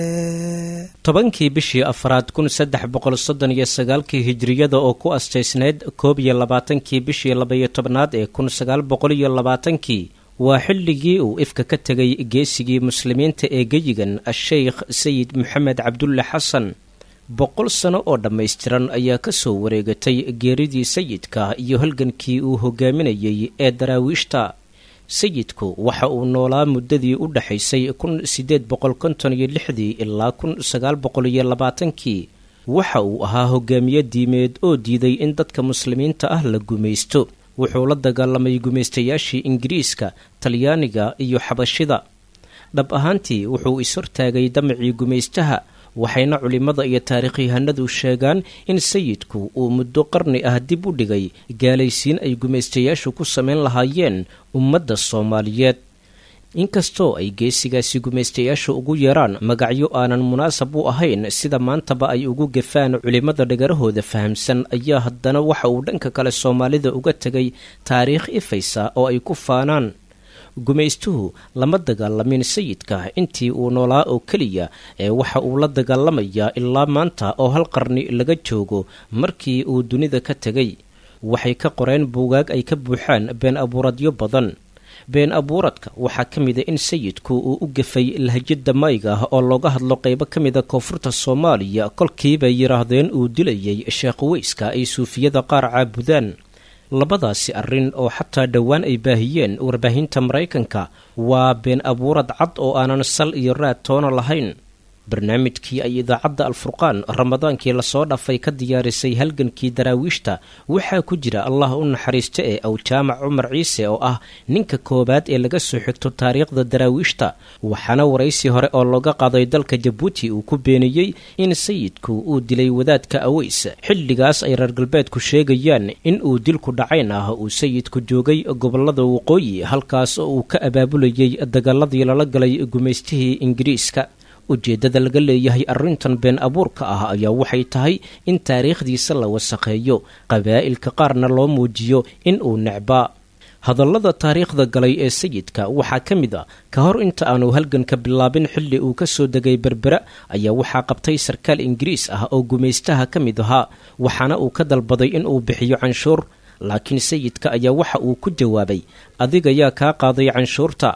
tobankii bishii afraad kun saddex boqol soddon iyo sagaalkii hijiriyada oo ku astaysnayd koob iyo labaatankii bishii labaiyo tobnaad ee kun sagaal boqol iyo labaatankii waa xilligii uu ifka ka tegay geesigii muslimiinta ee geyigan a-sheykh sayid maxamed cabdulle xasan boqol sano oo dhammaystiran ayaa ka soo wareegatay geeridii sayidka iyo halgankii uu hogaaminayey ee daraawiishta sayidku waxa uu noolaa muddadii u dhexaysay kun siddeed boqol konton iyo lixdii ilaa kun sagaal boqol iyo labaatankii waxa uu ahaa hogaamiye diimeed oo diiday in dadka muslimiinta ah la gumaysto wuxuu la dagaalamay gumaystayaashii ingiriiska talyaaniga iyo xabashida dhab ahaantii wuxuu is-hortaagay damacii gumaystaha waxayna culimmada iyo taarikhyahanadu sheegaan in sayidku uu muddo qarni ah dib u dhigay gaalaysiin ay gumaystayaashu ku samayn lahaayeen ummadda soomaaliyeed inkastoo ay geesigaasi gumaystayaashu ugu yeeraan magacyo aanan munaasab u ahayn sida maantaba ay ugu gafaan culimmada dhagarahooda fahamsan ayaa haddana waxa uu dhanka kale soomaalida uga tegay taariikh ifaysa oo ay ku faanaan gumaystuhu lama dagaalamin sayidka intii uu noolaa oo keliya ee waxa uu la dagaalamayaa ilaa maanta oo hal qarni laga joogo markii uu dunida ka tegay waxay ka qoreen buugaag ay ka buuxaan been abuuradyo badan been abuuradka waxaa ka mida in sayidku uu u gafay lahjada mayga ah oo looga hadlo qaybo ka mida koonfurta soomaaliya kolkiibay yidhaahdeen uu dilayay sheekh weyska ay suufiyada qaar caabudaan labadaasi arrin oo xataa dhowaan ay baahiyeen warbaahinta maraykanka waa been abuurad cad oo aanan sal iyo raad toona lahayn barnaamijkii ay idaacadda alfurqaan ramadaankii lasoo dhaafay ka diyaarisay halgankii daraawiishta waxaa ku jira allah u naxariista ee awjaamac cumar ciise oo ah ninka koowaad ee laga soo xigto taariikhda daraawiishta waxaana waraysi hore oo looga qaaday dalka jabuuti uu ku beeniyey in sayidku uu dilay wadaadka aweys xilligaas ay reer galbeedku sheegayaan in uu dilku dhacayn ah uu sayidku joogay gobolada waqooyi halkaas oo uu ka abaabulayay dagaaladii lala galay gumaystihii ingiriiska ujeeddada laga leeyahay arrintan been abuurka ah ayaa waxay tahay in taariikhdiisa la wasakheeyo qabaa'ilka qaarna loo muujiyo in uu necbaa hadallada taariikhda galay ee sayidka waxaa ka mid a ka hor inta aanu halganka bilaabin xilli uu ka soo degay berbera ayaa waxaa qabtay sarkaal ingiriis ah oo gumaystaha ka mid ahaa waxaana uu ka dalbaday in uu bixiyo canshuur laakiin sayidka ayaa waxa uu ku jawaabay adigayaa kaa qaaday canshuurta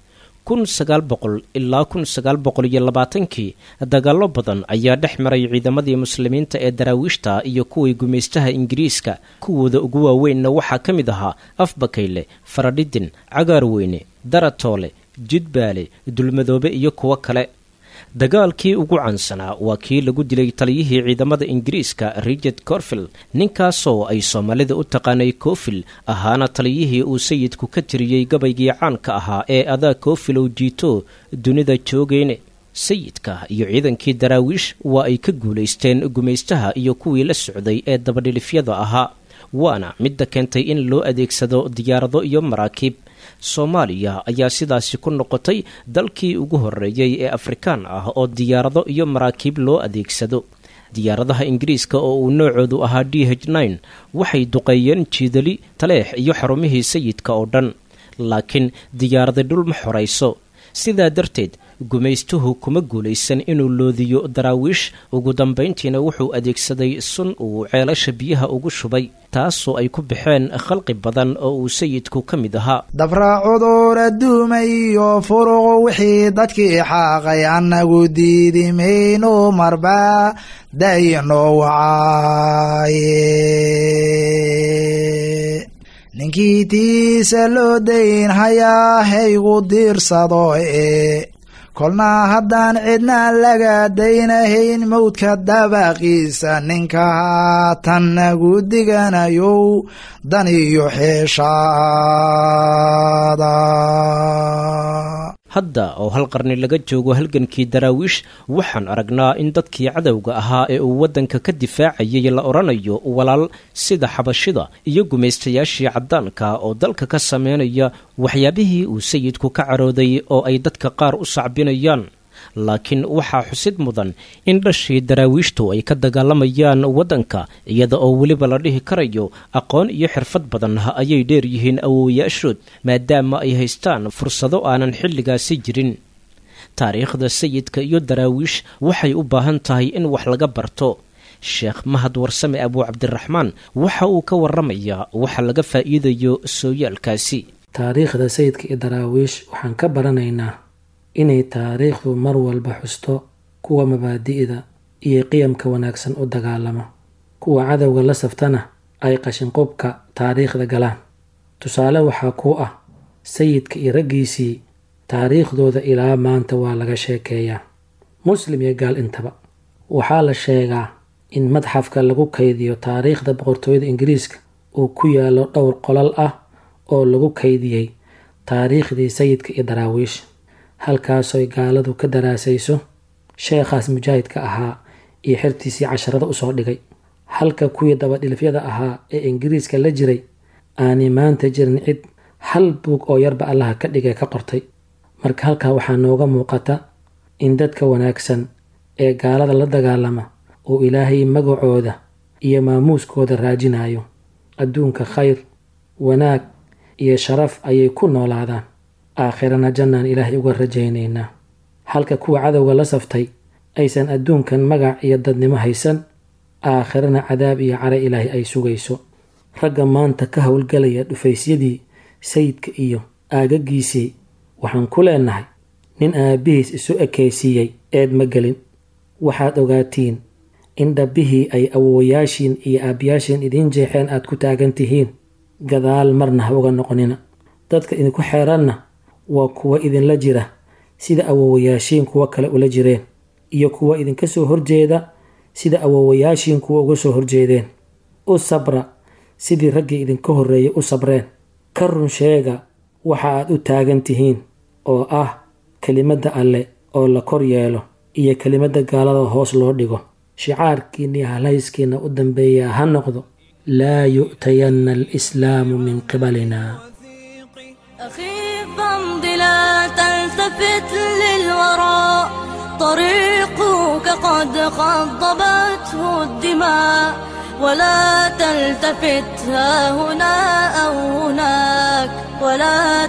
kun sagaal boqol ilaa kun sagaal boqol iyo labaatankii dagaallo badan ayaa dhex maray ciidamadii muslimiinta ee daraawiishta iyo kuwii gumaystaha ingiriiska kuwooda ugu waaweynna waxaa ka mid ahaa afbakayle faradhidin cagaarweyne daratoole jidbaale dulmadoobe iyo kuwo kale dagaalkii ugu caansanaa waa kii lagu dilay taliyihii ciidamada ingiriiska richard corfield ninkaasoo ay soomaalida u taqaanay cofil ahaana taliyihii uu sayidku ka tiriyey gabaygii caanka ahaa ee adaa cofilow jiito dunida joogeyne sayidka iyo ciidankii daraawiish waa ay ka guulaysteen gumaystaha iyo kuwii la socday ee dabadhilifyada ahaa waana midda keentay in loo adeegsado diyaarado iyo maraakiib soomaaliya ayaa sidaasi ku noqotay dalkii ugu horreeyey ee afrikaan ah oo diyaarado iyo maraakiib loo adeegsado diyaaradaha ingiriiska oo uu noocoodu ahaa d h nine waxay duqeeyeen jiidali taleex iyo xarumihii sayidka oo dhan laakiin diyaarada dhul ma xorayso sidaa darteed gumaystuhu kuma guulaysan inuu loodiyo daraawiish ugu dambayntiina wuxuu adeegsaday sun uu ceelasha biyaha ugu shubay taasoo ay ku baxeen khalqi badan oo uu sayidku ka mid ahaa dabra cudur adduuma iyo furuq wixii dadkii xaaqay annagu diidi mayno marba dayno wacaaye ninkii tiisa loo dayn hayaa haygu diirsado ee kolna haddaan cidna laga daynahayn mowdka dabaqiisa ninka haatan nagu diganayow dan iyo xeeshaada hadda oo hal qarni laga joogo halgankii daraawiish waxaan aragnaa in dadkii cadowga ahaa ee uu waddanka ka difaacayay la odhanayo walaal sida xabashida iyo gumaystayaashii caddaanka oo dalka ka sameynaya waxyaabihii uu sayidku ka carooday oo ay dadka qaar u sacbinayaan laakiin waxaa xusid mudan in dhashii daraawiishtu ay ka dagaalamayaan waddanka iyada oo weliba la dhihi karayo aqoon iyo xirfad badan ayay dheer yihiin awowayaashood maadaama ay haystaan fursado aanan xilligaasi jirin taariikhda sayidka iyo daraawiish waxay u baahan tahay in wax laga barto sheekh mahad warsame abuu cabdiraxmaan waxa uu ka waramayaa waxa laga faa'iidayo sooyaalkaasi taariikhda sayidka iyo daraawiish waxaan ka baranaynaa inay taariikhdu mar walba xusto kuwa mabaadi'da iyo qiyamka wanaagsan u dagaalama kuwa cadowga la saftana ay qashinqubka taariikhda galaan tusaale waxaa ku ah sayidka iyo raggiisii taariikhdooda ilaa maanta waa laga sheekeeyaa muslim iyo gaal intaba waxaa la sheegaa in madxafka lagu kaydiyo taariikhda boqortooyada ingiriiska uu ku yaallo dhowr qolal ah oo lagu kaydiyey taariikhdii sayidka iyo daraawiish halkaasoy gaaladu ka daraasayso sheekhaas mujaahidka ahaa iyo xertiisii casharada usoo dhigay halka kuwii dabadhilifyada ahaa ee ingiriiska la jiray aanay maanta jirin cid hal buug oo yarba allaha ka dhigay ka qortay marka halkaa waxaa nooga muuqata in dadka wanaagsan ee gaalada la dagaalama uu ilaahay magacooda iyo maamuuskooda raajinayo adduunka khayr wanaag iyo sharaf ayay ku noolaadaan aakhirana jannaan ilaahay uga rajaynaynaa halka kuwa cadowga la saftay aysan adduunkan magac iyo dadnimo haysan aakhirana cadaab iyo cara ilaahay ay sugayso ragga maanta ka howlgalaya dhufaysyadii sayidka iyo aagagiisii waxaan ku leenahay nin aabbihiis isu ekaysiiyey eed ma gelin waxaad ogaatiin in dhabbihii ay awowayaashiin iyo aabbayaashiin idiin jeexeen aad ku taagan tihiin gadaal marna ha uga noqonina dadka idinku xeeranna waa kuwa idinla jira sida awowayaashiin kuwa kale ula jireen iyo kuwa idinka soo horjeeda sida awowayaashiin kuwa uga soo horjeedeen u sabra sidii raggii idinka horreeyay u sabreen ka run sheega waxa aad u taagan tihiin oo ah kelimadda alle oo la kor yeelo iyo kelimadda gaalada hoos loo dhigo shicaarkiina iyo halhayskiina u dambeeya ha noqdo laa yu'tayanna alislaamu min qibalina أخي فامض لا تلتفت للوراء طريقك قد خضبته الدماء ولا تلتفت ها هنا أو هناك ولا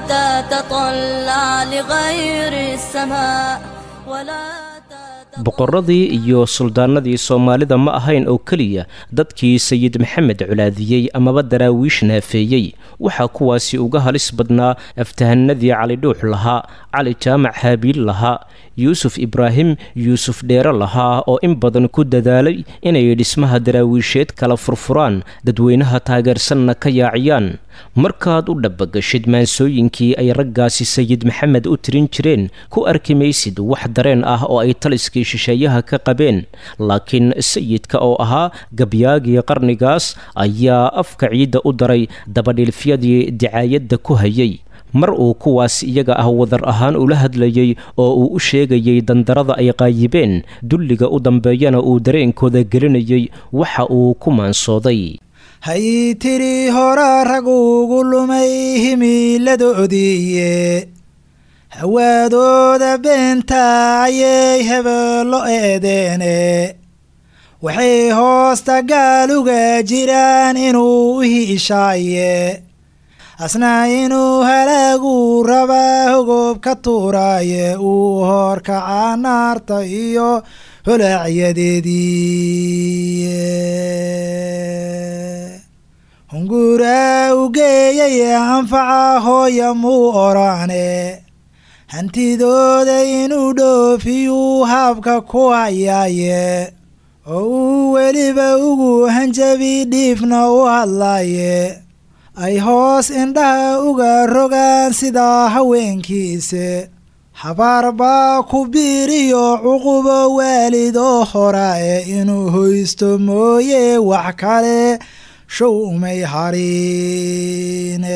تتطلع لغير السماء ولا boqorradii iyo suldaanadii soomaalida ma ahayn oo keliya dadkii sayid maxamed colaadiyey amaba daraawiish naafeeyey waxaa kuwaasi uga halis badnaa aftahanadii cali dhuux lahaa cali jaamac haabiil lahaa yuusuf ibraahim yuusuf dheere lahaa oo in badan ku dadaalay inay dhismaha daraawiisheed kala furfuraan dadweynaha taageersanna ka yaaciyaan markaad u dhabbagashid maansooyinkii ay raggaasi sayid maxamed u tirin jireen ku arki maysid wax dareen ah oo ay taliskii shisheeyaha ka qabeen laakiin sayidka oo ahaa gabyaagii qarnigaas ayaa afka ciidda u daray dabadhilfyadii dicaayadda ku hayay mar uu kuwaas iyaga ah wadar ahaan ula hadlayey oo uu u sheegayay dandarada ay qaayibeen dulliga u dambeeyana uu dareenkooda gelinayay waxa uu ku maansooday hay tiri hora rag ugu lumay himiiladoodiiye hawaadooda beenta ayay hebeello eedeene waxay hoosta gaaluga jiraan inuu u hiishaaye asna inuu halaagu rabaa hogo ka tuuraaye uu horkaca naarta iyo holacyadeedii hunguraa u geeyaye anfaca hooya muu orane hantidooda inuu dhoofiyuu haabka ku hayaaye oo uu weliba ugu hanjabi dhiifna u hadlaaye ay hoos indhaha uga rogaan sidaa haweenkiise habaar baa ku biiriyo cuqubo waalid oo horaae inuu hoysto mooye wax kale show umay hariine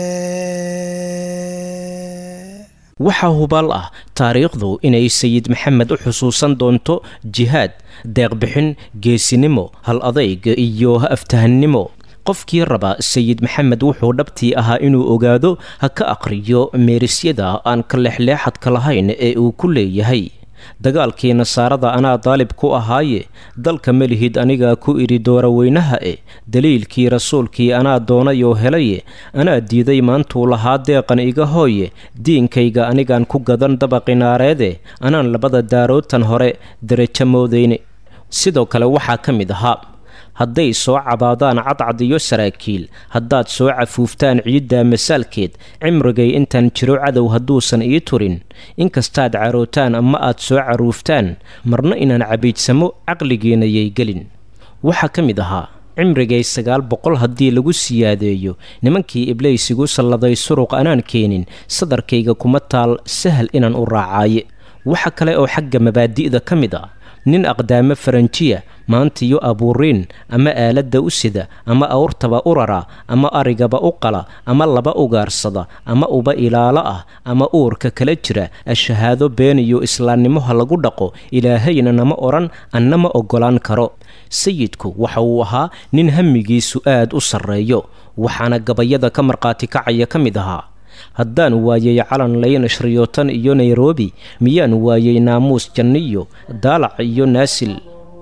waxaa hubaal ah taariikhdu inay sayid maxamed u xusuusan doonto jihaad deeqbixin geesinimo hal adayg iyo aftahannimo qofkii raba sayid maxamed wuxuu dhabtii ahaa inuu ogaado ha ka aqriyo meerisyada aan ka leexleexadka lahayn ee uu ku leeyahay dagaalkii nasaarada anaa daalib ku ahaaye dalka melihid anigaa ku idhi dooroweynaha e daliilkii rasuulkii anaa doonayoo helaye anaa diiday maantuu lahaa deeqan iga hooye diinkayga anigaan ku gadan dabaqinaareede anaan labada daarootan hore derajo moodayne sidoo kale waxaa ka mid ahaa hadday soo cabaadaan cadcad iyo saraakiil haddaad soo cafuuftaan ciidda masaalkeed cimrigay intaan jiro cadow hadduusan ii turin inkastaad carootaan ama aad soo caruuftaan marna inaan cabiidsamo caqligiinayay gelin waxaa ka mid ahaa cimrigay sagaal boqol haddii lagu siyaadeeyo nimankii iblaysigu salladay suruq anaan keenin sadarkayga kuma taal sahal inaan u raacaaye waxa kale oo xagga mabaadi'da ka mid ah nin aqdaamo faranjiya maantiyo abuuriin ama aaladda u sida ama awrtaba u rara ama arigaba u qala ama laba ugaarsada ama uba ilaalo ah ama uurka kala jira ashahaado beeniyo islaamnimoha lagu dhaqo ilaahayna nama odhan anna ma oggolaan karo sayidku waxa uu ahaa nin hamigiisu aad u sarreeyo waxaana gabayada ka markhaati kacaya ka mid ahaa haddaan waayay calan layn shriyootan iyo nairobi miyaan waayay naamuus janniyo daalac iyo naasil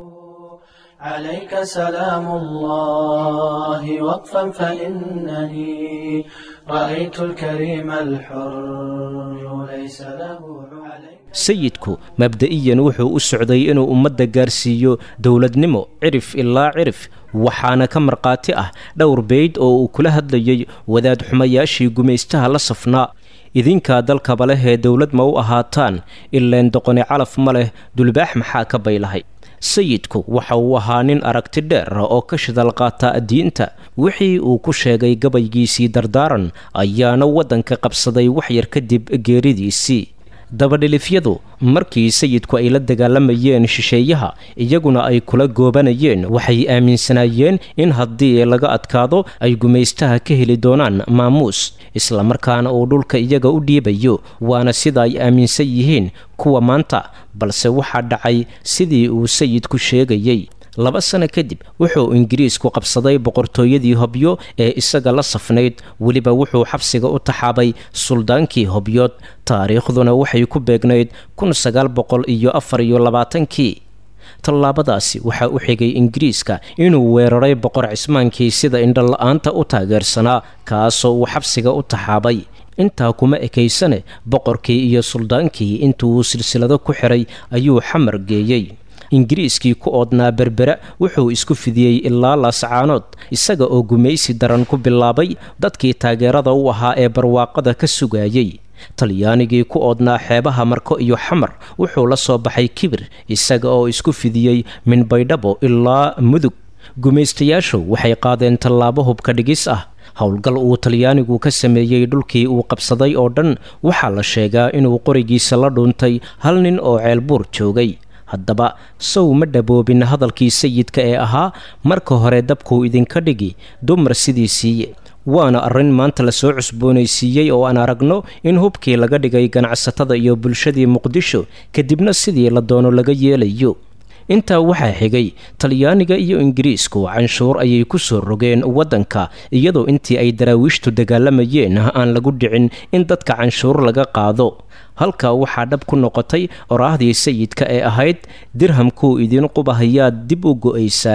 عليك سلام الله وقفا فإنني رأيت الكريم الحر ليس له sayidku mabda'iyan wuxuu u socday inuu ummadda gaarsiiyo dowladnimo cirif ilaa cirif waxaana ka markhaati ah dhowr beyd oo uu kula hadlayay wadaad xumayaashii gumaystaha la safnaa idinkaa dalkaba leh ee dowlad ma u ahaataan ileen doqoni calaf ma leh dulbaax maxaa ka baylahay sayidku waxa uu ahaa nin aragti dheer oo ka shidal qaata diinta wixii uu ku sheegay gabaygiisii dardaaran ayaana waddanka qabsaday waxyar kadib geeridiisii dabadhilifyadu markii sayidku ay la dagaalamayeen shisheeyaha iyaguna ay kula goobanayeen waxay aaminsanaayeen in haddii laga adkaado ay gumaystaha ka heli doonaan maamuus islamarkaana uu dhulka iyaga u dhiibayo waana sida ay aaminsan yihiin kuwa maanta balse waxaa dhacay sidii uu sayidku sheegayey laba sano kadib wuxuu ingiriisku qabsaday boqortooyadii hobyo ee isaga la safnayd weliba wuxuu xabsiga u taxaabay suldaankii hobyood taariikhduna waxay ku beegnayd kun sagaal boqol iyo afar iyo labaatankii tallaabadaasi waxaa u xigay ingiriiska inuu weeraray boqor cismaankii sida indhola-aanta u taageersanaa kaasoo uu xabsiga u taxaabay intaa kuma ekaysane boqorkii iyo suldaankii intuu silsilado ku xiray ayuu xamar geeyey ingiriiskii ku oodnaa berbera wuxuu isku fidiyey ilaa laascaanood isaga oo gumaysi daran ku bilaabay dadkii taageerada u ahaa ee barwaaqada ka sugayey talyaanigii ku oodnaa xeebaha marko iyo xamar wuxuu la soo baxay kibir isaga oo isku fidiyey min baydhabo ilaa mudug gumaystayaashu waxay qaadeen tallaabo hubka dhigis ah howlgal uu talyaanigu ka sameeyey dhulkii uu qabsaday oo dhan waxaa la sheegaa inuu qorigiisa la dhuuntay hal nin oo ceelbuur joogay haddaba sow ma dhaboobin hadalkii sayidka ee ahaa marka hore dabkuu idinka dhigi dumar sidii siiye waana arrin maanta lasoo cusboonaysiiyey oo aan aragno in hubkii laga dhigay ganacsatada iyo bulshadii muqdisho kadibna sidii la doono laga yeelayo intaa waxaa xigay talyaaniga iyo ingiriisku canshuur ayay ku soo rogeen waddanka iyadoo intii ay daraawiishtu dagaalamayeen aan lagu dhicin in dadka canshuur laga qaado halkaa waxaa dhab ku noqotay oraahdii sayidka ee ahayd dirhamkuu idin qubahayaad dib u go'aysaane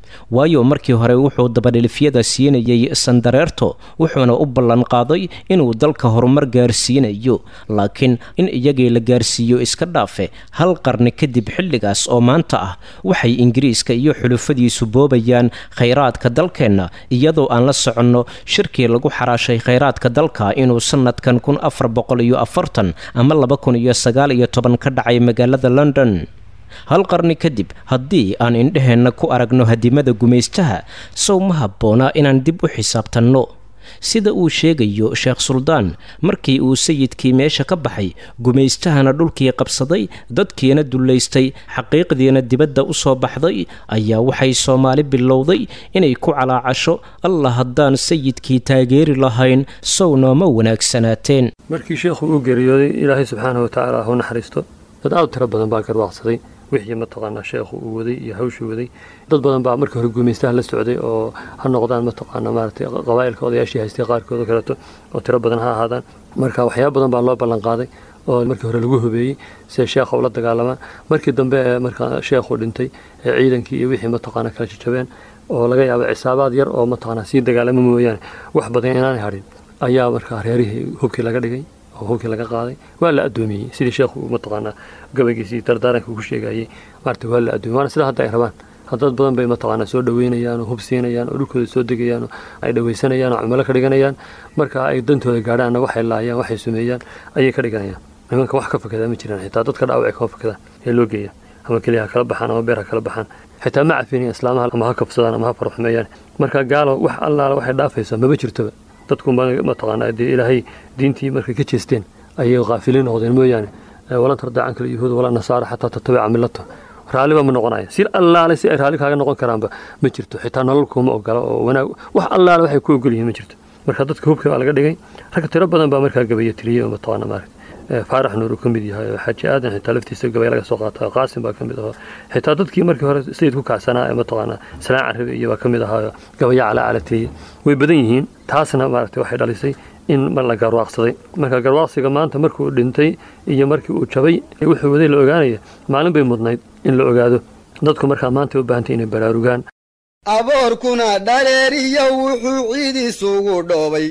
waayo markii hore wuxuu dabadhilifyada siinayay sandareerto wuxuuna u ballanqaaday inuu dalka horumar gaarsiinayo laakiin in iyagii la gaarsiiyo iska dhaafe hal qarni kadib xilligaas oo maanta ah waxay ingiriiska iyo xulufadiisu boobayaan khayraadka dalkeenna iyadoo aan la soconno shirkii lagu xaraashay khayraadka dalka inuu sanadkan kun afar boqol iyo afartan ama laba kun iyo sagaal iyo toban ka dhacay magaalada london hal qarni kadib haddii aan indheheenna ku aragno hadimada gumaystaha sow ma habboonaa inaan dib u xisaabtanno sida uu sheegayo sheekh suldaan markii uu sayidkii meesha ka baxay gumaystahana dhulkii qabsaday dadkiina dullaystay xaqiiqdiina dibadda u soo baxday ayaa waxay soomaali bilowday inay ku calaacasho allah haddaan sayidkii taageeri lahayn sow nooma wanaagsanaateen markii sheekhu uu geeriyooday ilaahay subxaana wa tacaala ha u naxariisto dad aad u tiro badan baa garwaaqsaday wixii mataqaanaa sheekhu uu waday iyo hawshuu waday dad badan baa markii hore guumaystaha la socday oo ha noqdaan mataqaanaa maaragtay qabaa'ilka odayaashii haystay qaarkood oo kaleeto oo tiro badan ha ahaadaan marka waxyaaba badan baa loo ballan qaaday oo markii hore lagu hubeeyey siday sheekha ula dagaalamaan markii dambe ee markaa sheekhu dhintay ee ciidankii iyo wixii mataqaanaa kala jajabeen oo laga yaaba cisaabaad yar oo mataqaanaa sii dagaalama mooyaane wax badan inaanay hadhin ayaa markaa reerihii hubkii laga dhigay oo hubkii laga qaaday waa la addoomiyey sidii sheekhu mataqaanaa gabaygiisii dardaaranka ugu sheegayey maarata waa la addoomiyey waana sida hadda ay rabaan haddad badan bay mataqaanaa soo dhaweynayaan oo hub siinayaan oo dhulkooda soo degayaan oo ay dhawaysanayaan oo cumalo ka dhiganayaan marka ay dantooda gaadhaanna waxay laayaan waxay sumeeyaan ayay ka dhiganayaan nimanka wax ka fakadaa ma jiraan xitaa dadka dhaawacay kama fakadaan ee loo geeya ama keliya ha kala baxaan ama beer ha kala baxaan xitaa ma cafinayan islaamaha ama ha kabsadaan ama ha farxumeeyaan marka gaalo wax allaala waxay dhaafaysaa maba jirtoba dadku mataqaanaa dee ilaahay diintii markay ka jeesteen ayay kaafiliin noqdeen mooyaane walan tardaa canka alyahuud walaa nasaara xataa tatabica millato raalliba ma noqonaya si allaale si ay raalli kaaga noqon karaanba ma jirto xitaa nolol kuma ogola oo wanaag wax allaale waxay ku ogol yihiin ma jirto marka dadka hubka baa laga dhigay rag tiro badan baa markaa gabaya tiriyey oo mataqaana maaragta faarax nuur uu ka mid yahay xaaji aadan xitaa laftiisa gabay laga soo qaata qaasim baa ka mid ahoo xitaa dadkii markii hore sayid ku kacsanaa ee mataqaanaa salaan carabi iyo baa ka mid ahaayo gabaya calaa calateeye way badan yihiin taasna maaragtay waxay dhalisay in mar la garwaaqsaday marka garwaaqsiga maanta markuu dhintay iyo markii uu jabay wuxuu waday la ogaanaya maalin bay mudnayd in la ogaado dadku markaa maanta u baahantay inay baraarugaan aboorkuna dhaleeriyo wuxuu ciid isugu dhoobay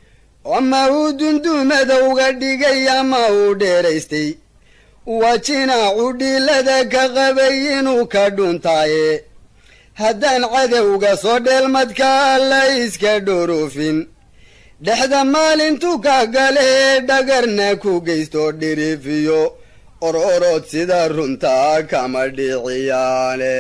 ama uu dundumadowga dhigay ama uu dheeraystay wajinaacu dhilada ka qabay inuu ka dhuntaaye haddaan cadowga soo dheelmadkaa la iska dhorofin dhexda maalintu ka galee dhagarna ku geysto dhirifiyo ororod sida runtaa kama dhiciyaane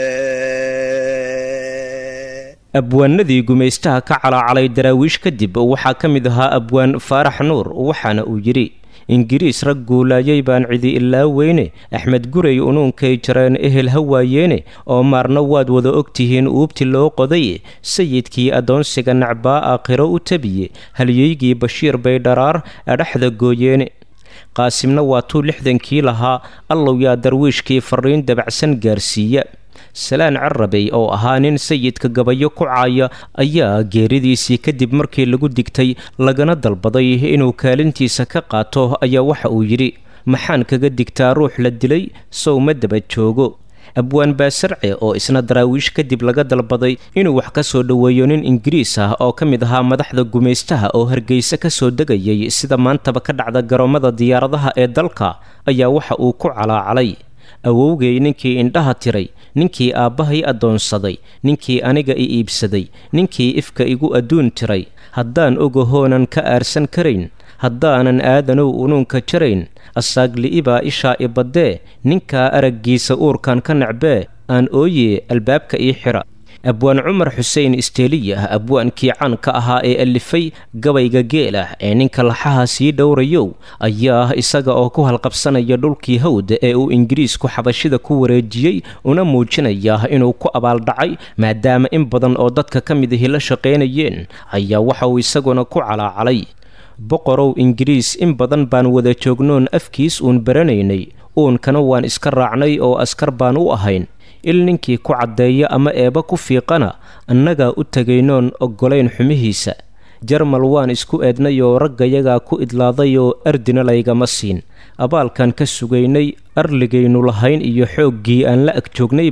abwaanadii gumaystaha ka calaacalay daraawiish kadib waxaa ka mid ahaa abwaan faarax nuur waxaana uu yidhi ingiriis rag guulaayay baan cidi ilaa weyne axmed gurey unuunkay jareen ehel ha waayeene oo maarna waad wada ogtihiin uubti loo qoday sayidkii addoonsiga nacbaa aakhiro u tabiye halyeygii bashiir bay dharaar adhaxda gooyeene qaasimna waa tuu lixdankii lahaa allow yaa darwiishkii fariin dabacsan gaarsiiya salaan carabey oo ahaa nin sayidka gabayo ku caaya ayaa geeridiisii kadib markii lagu digtay lagana dalbaday inuu kaalintiisa ka qaato ayaa waxa uu yidhi maxaan kaga digtaa ruux la dilay sow ma daba joogo abwaan baasarce oo isna daraawiish kadib laga dalbaday inuu wax ka soo dhoweeyo nin ingiriis ah oo ka mid ahaa madaxda gumaystaha oo hargeysa ka soo degayay sida maantaba ka dhacda garoomada diyaaradaha ee dalka ayaa waxa uu ku calaacalay awowgay ninkii indhaha tiray ninkii aabbahay addoonsaday ninkii aniga i iibsaday ninkii ifka igu adduun tiray haddaan ogahoonan ka aarsan karayn haddaanan aadanow unuunka jarayn asaagli'ibaa ishaa i baddee ninkaa araggiisa uurkan ka nacbee aan ooye albaabka ii xidha abwaan cumar xuseen isteeliyah abwaankii caanka ahaa ee alifay gabayga geel ah ee ninka laxaha sii dhowrayow ayaa isaga oo ku halqabsanaya dhulkii hawda ee uu ingiriisku xabashida ku wareejiyey una muujinaya inuu ku abaaldhacay maadaama in badan oo dadka ka mid ahi la shaqaynayeen ayaa waxa uu isaguna ku calaacalay boqorow ingiriis in badan baan wada joognoon afkiis uun baranaynay uunkana waan iska raacnay oo askar baan u ahayn il ninkii ku caddeeya ama eeba ku fiiqana annagaa u tegaynoon oggolayn xumihiisa jarmal waan isku eednay oo raggayagaa ku idlaaday oo ardina laygama siin abaalkan ka sugaynay arligaynu lahayn iyo xooggii aan la ag joognayba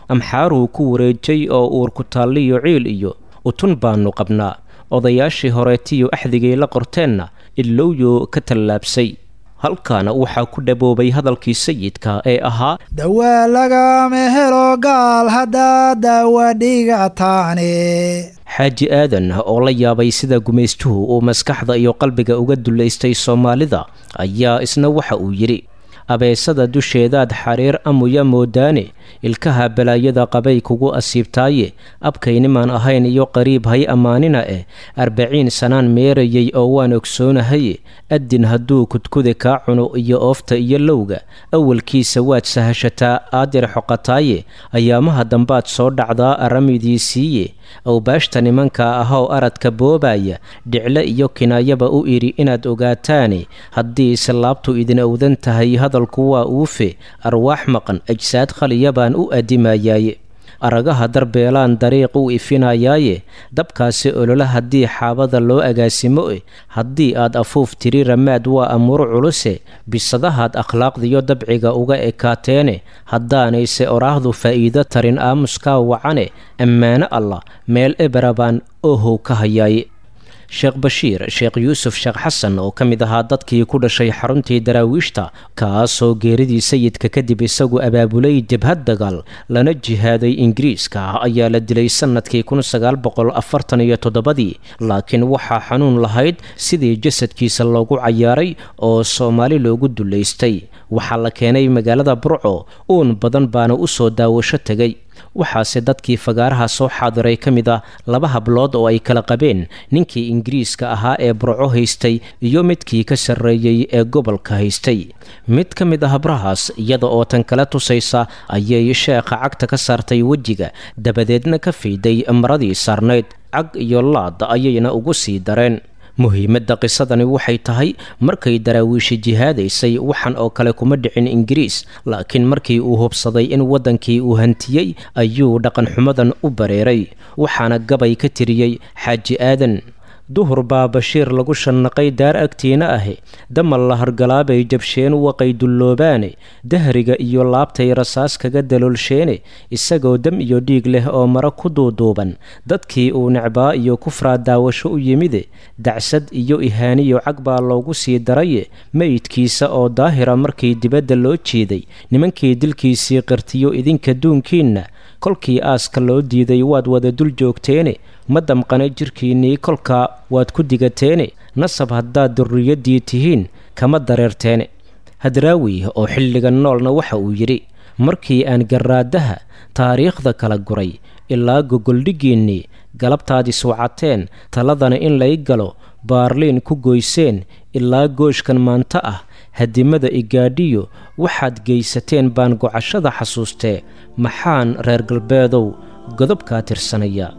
amxaaruu ku wareejay oo uurku taalliyo ciil iyo utun baannu qabnaa odayaashii horeetiyo axdigay la qorteenna ilowyo ka tallaabsay halkaana waxaa ku dhaboobay hadalkii sayidka ee ahaa dawaa lagama helo gaal haddaa daawa dhigataane xaaji aadan oo la yaabay sida gumaystuhu uu maskaxda iyo qalbiga uga dullaystay soomaalida ayaa isna waxa uu yidhi abeesada dusheedaad xariir amuya moodaane ilkaha balaayada qabay kugu asiibtaaye abkaynimaan ahayn iyo qariib hay ammaanina eh arbaciin sanaan meerayay oo waan ogsoonahaye addin hadduu kudkuda kaa cuno iyo oofta iyo lowga awalkiisa waad sahashataa aadir xoqataaye ayaamaha dambaad soo dhacdaa aramidii siiye awbaashta nimanka ahoo aradka boobaya dhicle iyo kinaayaba u idhi inaad ogaataane haddii islaabtu idin owdan tahay hadalku waa uufe arwaax maqan ajsaad khaliya baan u addimayaaye aragaha darbeelaan dariiq u ifinayaaye dabkaasi olola haddii xaabada loo agaasimo e haddii aad afuuf tiri ramaad waa amuur culuse bisadahaad akhlaaqdiyo dabciga uga ekaateene haddaanayse oraahdu faa'iido tarin aamuskaa wacane ammaano allah meel eberabaan ohow ka hayaaye sheekh bashiir sheekh yuusuf sheekh xasan oo ka mid ahaa dadkii ku dhashay xaruntii daraawiishta kaasoo geeridii sayidka kadib isagu abaabulay jabhad dagaal lana jihaaday ingiriiska ayaa la dilay sannadkii iyo toddobadii laakiin waxaa xanuun lahayd sidii jasadkiisa loogu cayaaray oo soomaali loogu dullaystay waxaa la keenay magaalada burco uun badan baana u soo daawasho tegay waxaase dadkii fagaaraha soo xaadiray ka mid ah laba hablood oo ay kala qabeen ninkii ingiriiska ahaa ee burco haystay iyo midkii ka sarreeyey ee gobolka haystay mid ka mid a habrahaas iyada oo tan kala tusaysa ayay sheekha cagta ka saartay wejiga dabadeedna ka fiiday maradii saarnayd cag iyo laad ayayna ugu sii dareen muhiimadda qisadani waxay tahay markay daraawiishi jihaadaysay waxan oo kale kuma dhicin ingiriis laakiin markii uu hubsaday in waddankii uu hantiyey ayuu dhaqanxumadan u bareeray waxaana gabay ka tiriyey xaaji aadan duhur baa bashiir lagu shannaqay daar agtiina ahi damal la hargalaabay jabsheen waqay dulloobaane dahriga iyo laabtay rasaas kaga daloolsheene isagoo dam iyo dhiig leh oo mara ku duuduuban dadkii uu necbaa iyo kufraa daawasho u yimide dacsad iyo ihaaniyo cag baa loogu sii daraye meydkiisa oo daahira markii dibadda loo jeeday nimankii dilkiisii qirtiyo idinka duunkiinna kolkii aaska loo diiday waad wada dul joogteene ma damqana jirkiinnii kolkaa waad ku digateene nasab haddaad durriyaddii tihiin kama dareerteene hadraawi oo xilligan noolna waxa uu yidhi markii aan garraadaha taariikhda kala guray ilaa gogoldhiggiinnii galabtaad iswacateen taladana in lay galo baarliin ku goyseen ilaa gooshkan maanta ah hadimada igaadhiyo waxaad geysateen baan gocashada xasuustee maxaan reer galbeedow godobkaa tirsanaya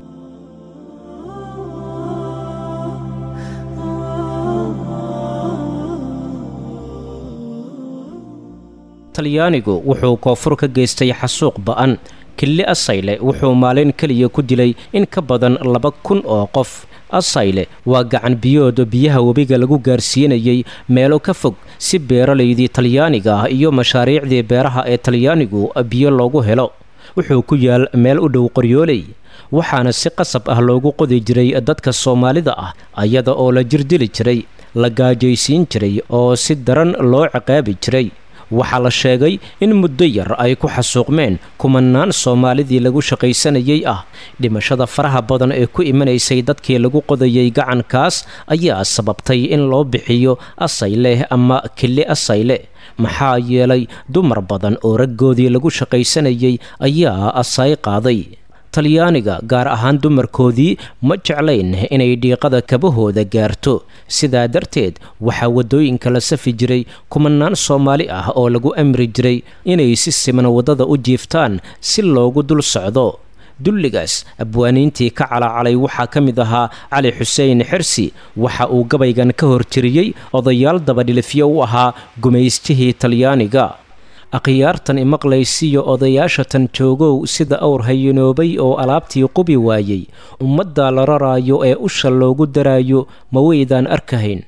talyaanigu wuxuu koonfur ka geystay xasuuq ba'an killi asayle wuxuu maalin keliya ku dilay in ka badan laba kun oo qof asayle waa gacan biyooda biyaha webiga lagu gaarsiinayay meelo ka fog si beeralaydii talyaaniga ah iyo mashaariicdii beeraha ee talyaanigu biyo loogu helo wuxuu ku yaal meel u dhow qoryooley waxaana si qasab ah loogu qodi jiray dadka soomaalida ah ayada oo la jirdili jiray la gaajaysiin jiray oo si daran loo ciqaabi jiray waxaa la sheegay in muddo yar ay ku xasuuqmeen kumanaan soomaalidii lagu shaqaysanayay ah dhimashada faraha badan ee ku imanaysay dadkii lagu qodayay gacankaas ayaa sababtay in loo bixiyo asayle ama kili asayle maxaa yeelay dumar badan oo raggoodii lagu shaqaysanayay ayaa asay qaaday talyaaniga gaar ahaan dumarkoodii ma jeclayn inay dhiiqada kabahooda gaarto sidaa darteed waxaa waddooyinka la safi jiray kumanaan soomaali ah oo lagu amri jiray inay si siman waddada u jiiftaan si loogu dul socdo dulligaas abwaaniintii ka calacalay waxaa ka mid ahaa cali xuseen xirsi waxa uu gabaygan ka hortiriyey odayaal dabadhilifyo u ahaa gumaystihii talyaaniga akhyaartan imaqlaysiyo odayaashatan joogow sida awr hayinoobay oo alaabtii qubi waayey ummadda la raraayo ee usha loogu daraayo ma weydaan arkahayn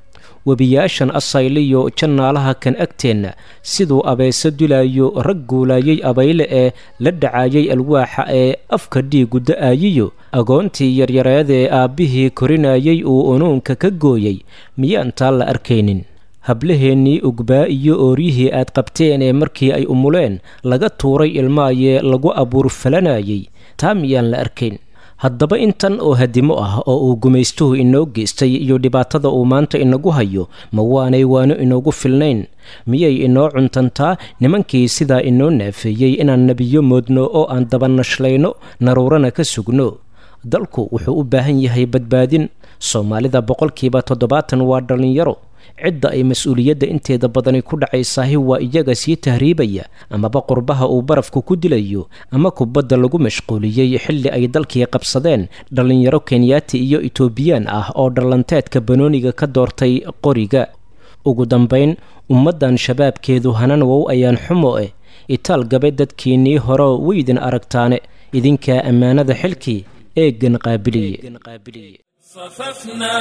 webiyaashan asayliyo jannaalaha kan agteenna siduu abayso dilaayo rag guulaayay abayle ee la dhacaayay alwaaxa ee afka dhiigu da-aayiyo agoontii yaryareedee aabbihii korinayay uu unuunka ka gooyay miyaan taa la arkaynin hablaheennii ugbaa iyo ooryihii aad qabteen ee markii ay umuleen laga tuuray ilmaayee lagu abuur falanayay taa miyaan la arkayn haddaba intan oo hadimo ah oo uu gumaystuhu inoo geystay iyo dhibaatada uu maanta inagu hayo ma waanay waano inoogu filnayn miyay inoo cuntantaa nimankii sidaa inoo naafeeyey inaan nebiyo moodno oo aan dabanashlayno naruurana ka sugno dalku wuxuu u baahan yahay badbaadin soomaalida boqolkiiba toddobaatan waa dhallinyaro cidda ay mas-uuliyadda inteeda badani ku dhacaysaahi waa iyaga sii tahriibaya amaba qurbaha uu barafku ku dilayo ama kubadda lagu mashquuliyey xilli ay dalkii qabsadeen dhallinyaro kenyaati iyo etoobiyaan ah oo dhallanteedka banooniga ka doortay qoriga ugu dambayn ummaddan shabaabkeedu hanan wow ayaan xumo eh itaal gabe dadkiinnii hore weydin aragtaane idinkaa ammaanada xilkii eeggan qaabiliye صففنا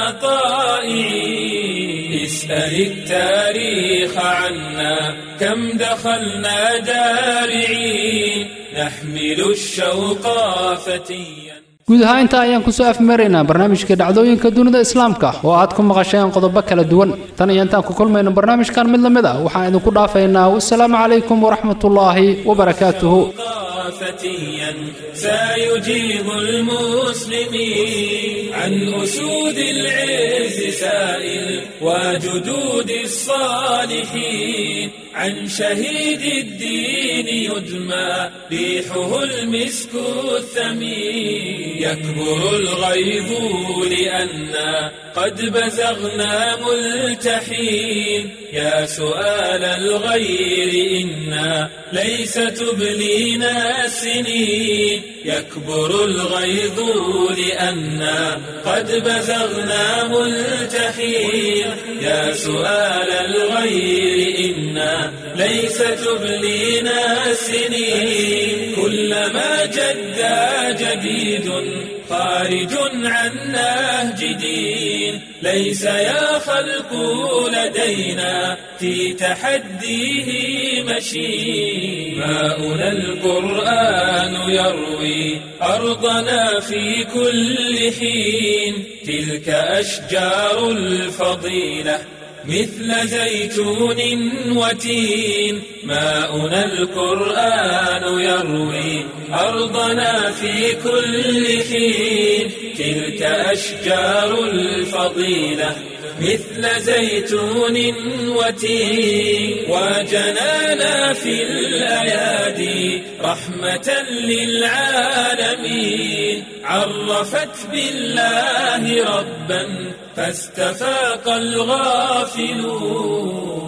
طائعين اسأل التاريخ عنا كم دخلنا جارعين نحمل الشوق فتيا guud ahaan intaa ayaan kusoo afmaraynaa barnaamijka dhacdooyinka dunida islaamka oo aad ku maqasheen qodobo kala duwan tan iyo intaan ku kulmayno barnaamijkan mid lamid ah waxaan idinku dhaafaynaa wasalaamu calaykum waraxmatullaahi wabarakaatuhu فتيا سيجيب المسلمين عن أسود العز سائل وجدود الصالحين عن شهيد الدين يدمى ريحه المسك الثمين يكبر الغيظ لأنا قد بزغنا ملتحين يا سؤال الغير إنا ليس تبلينا السنين يكبر الغيظ لأنا قد بزغنا ملتحين يا سؤال الغير إنا ليس تبلينا السنين كلما جدا جديد خارج عن نهج دين ليس يا خلق لدينا في تحديه مشين ماؤنا القرآن يروي أرضنا في كل حين تلك أشجار الفضيلة مثل زيتون وتين ماؤنا القرآن يروي أرضنا في كل حين تلك أشجار الفضيلة مثل زيتون وتين وجنانا في الأيادي رحمة للعالمين عرفت بالله ربا فاستفاق الغافلون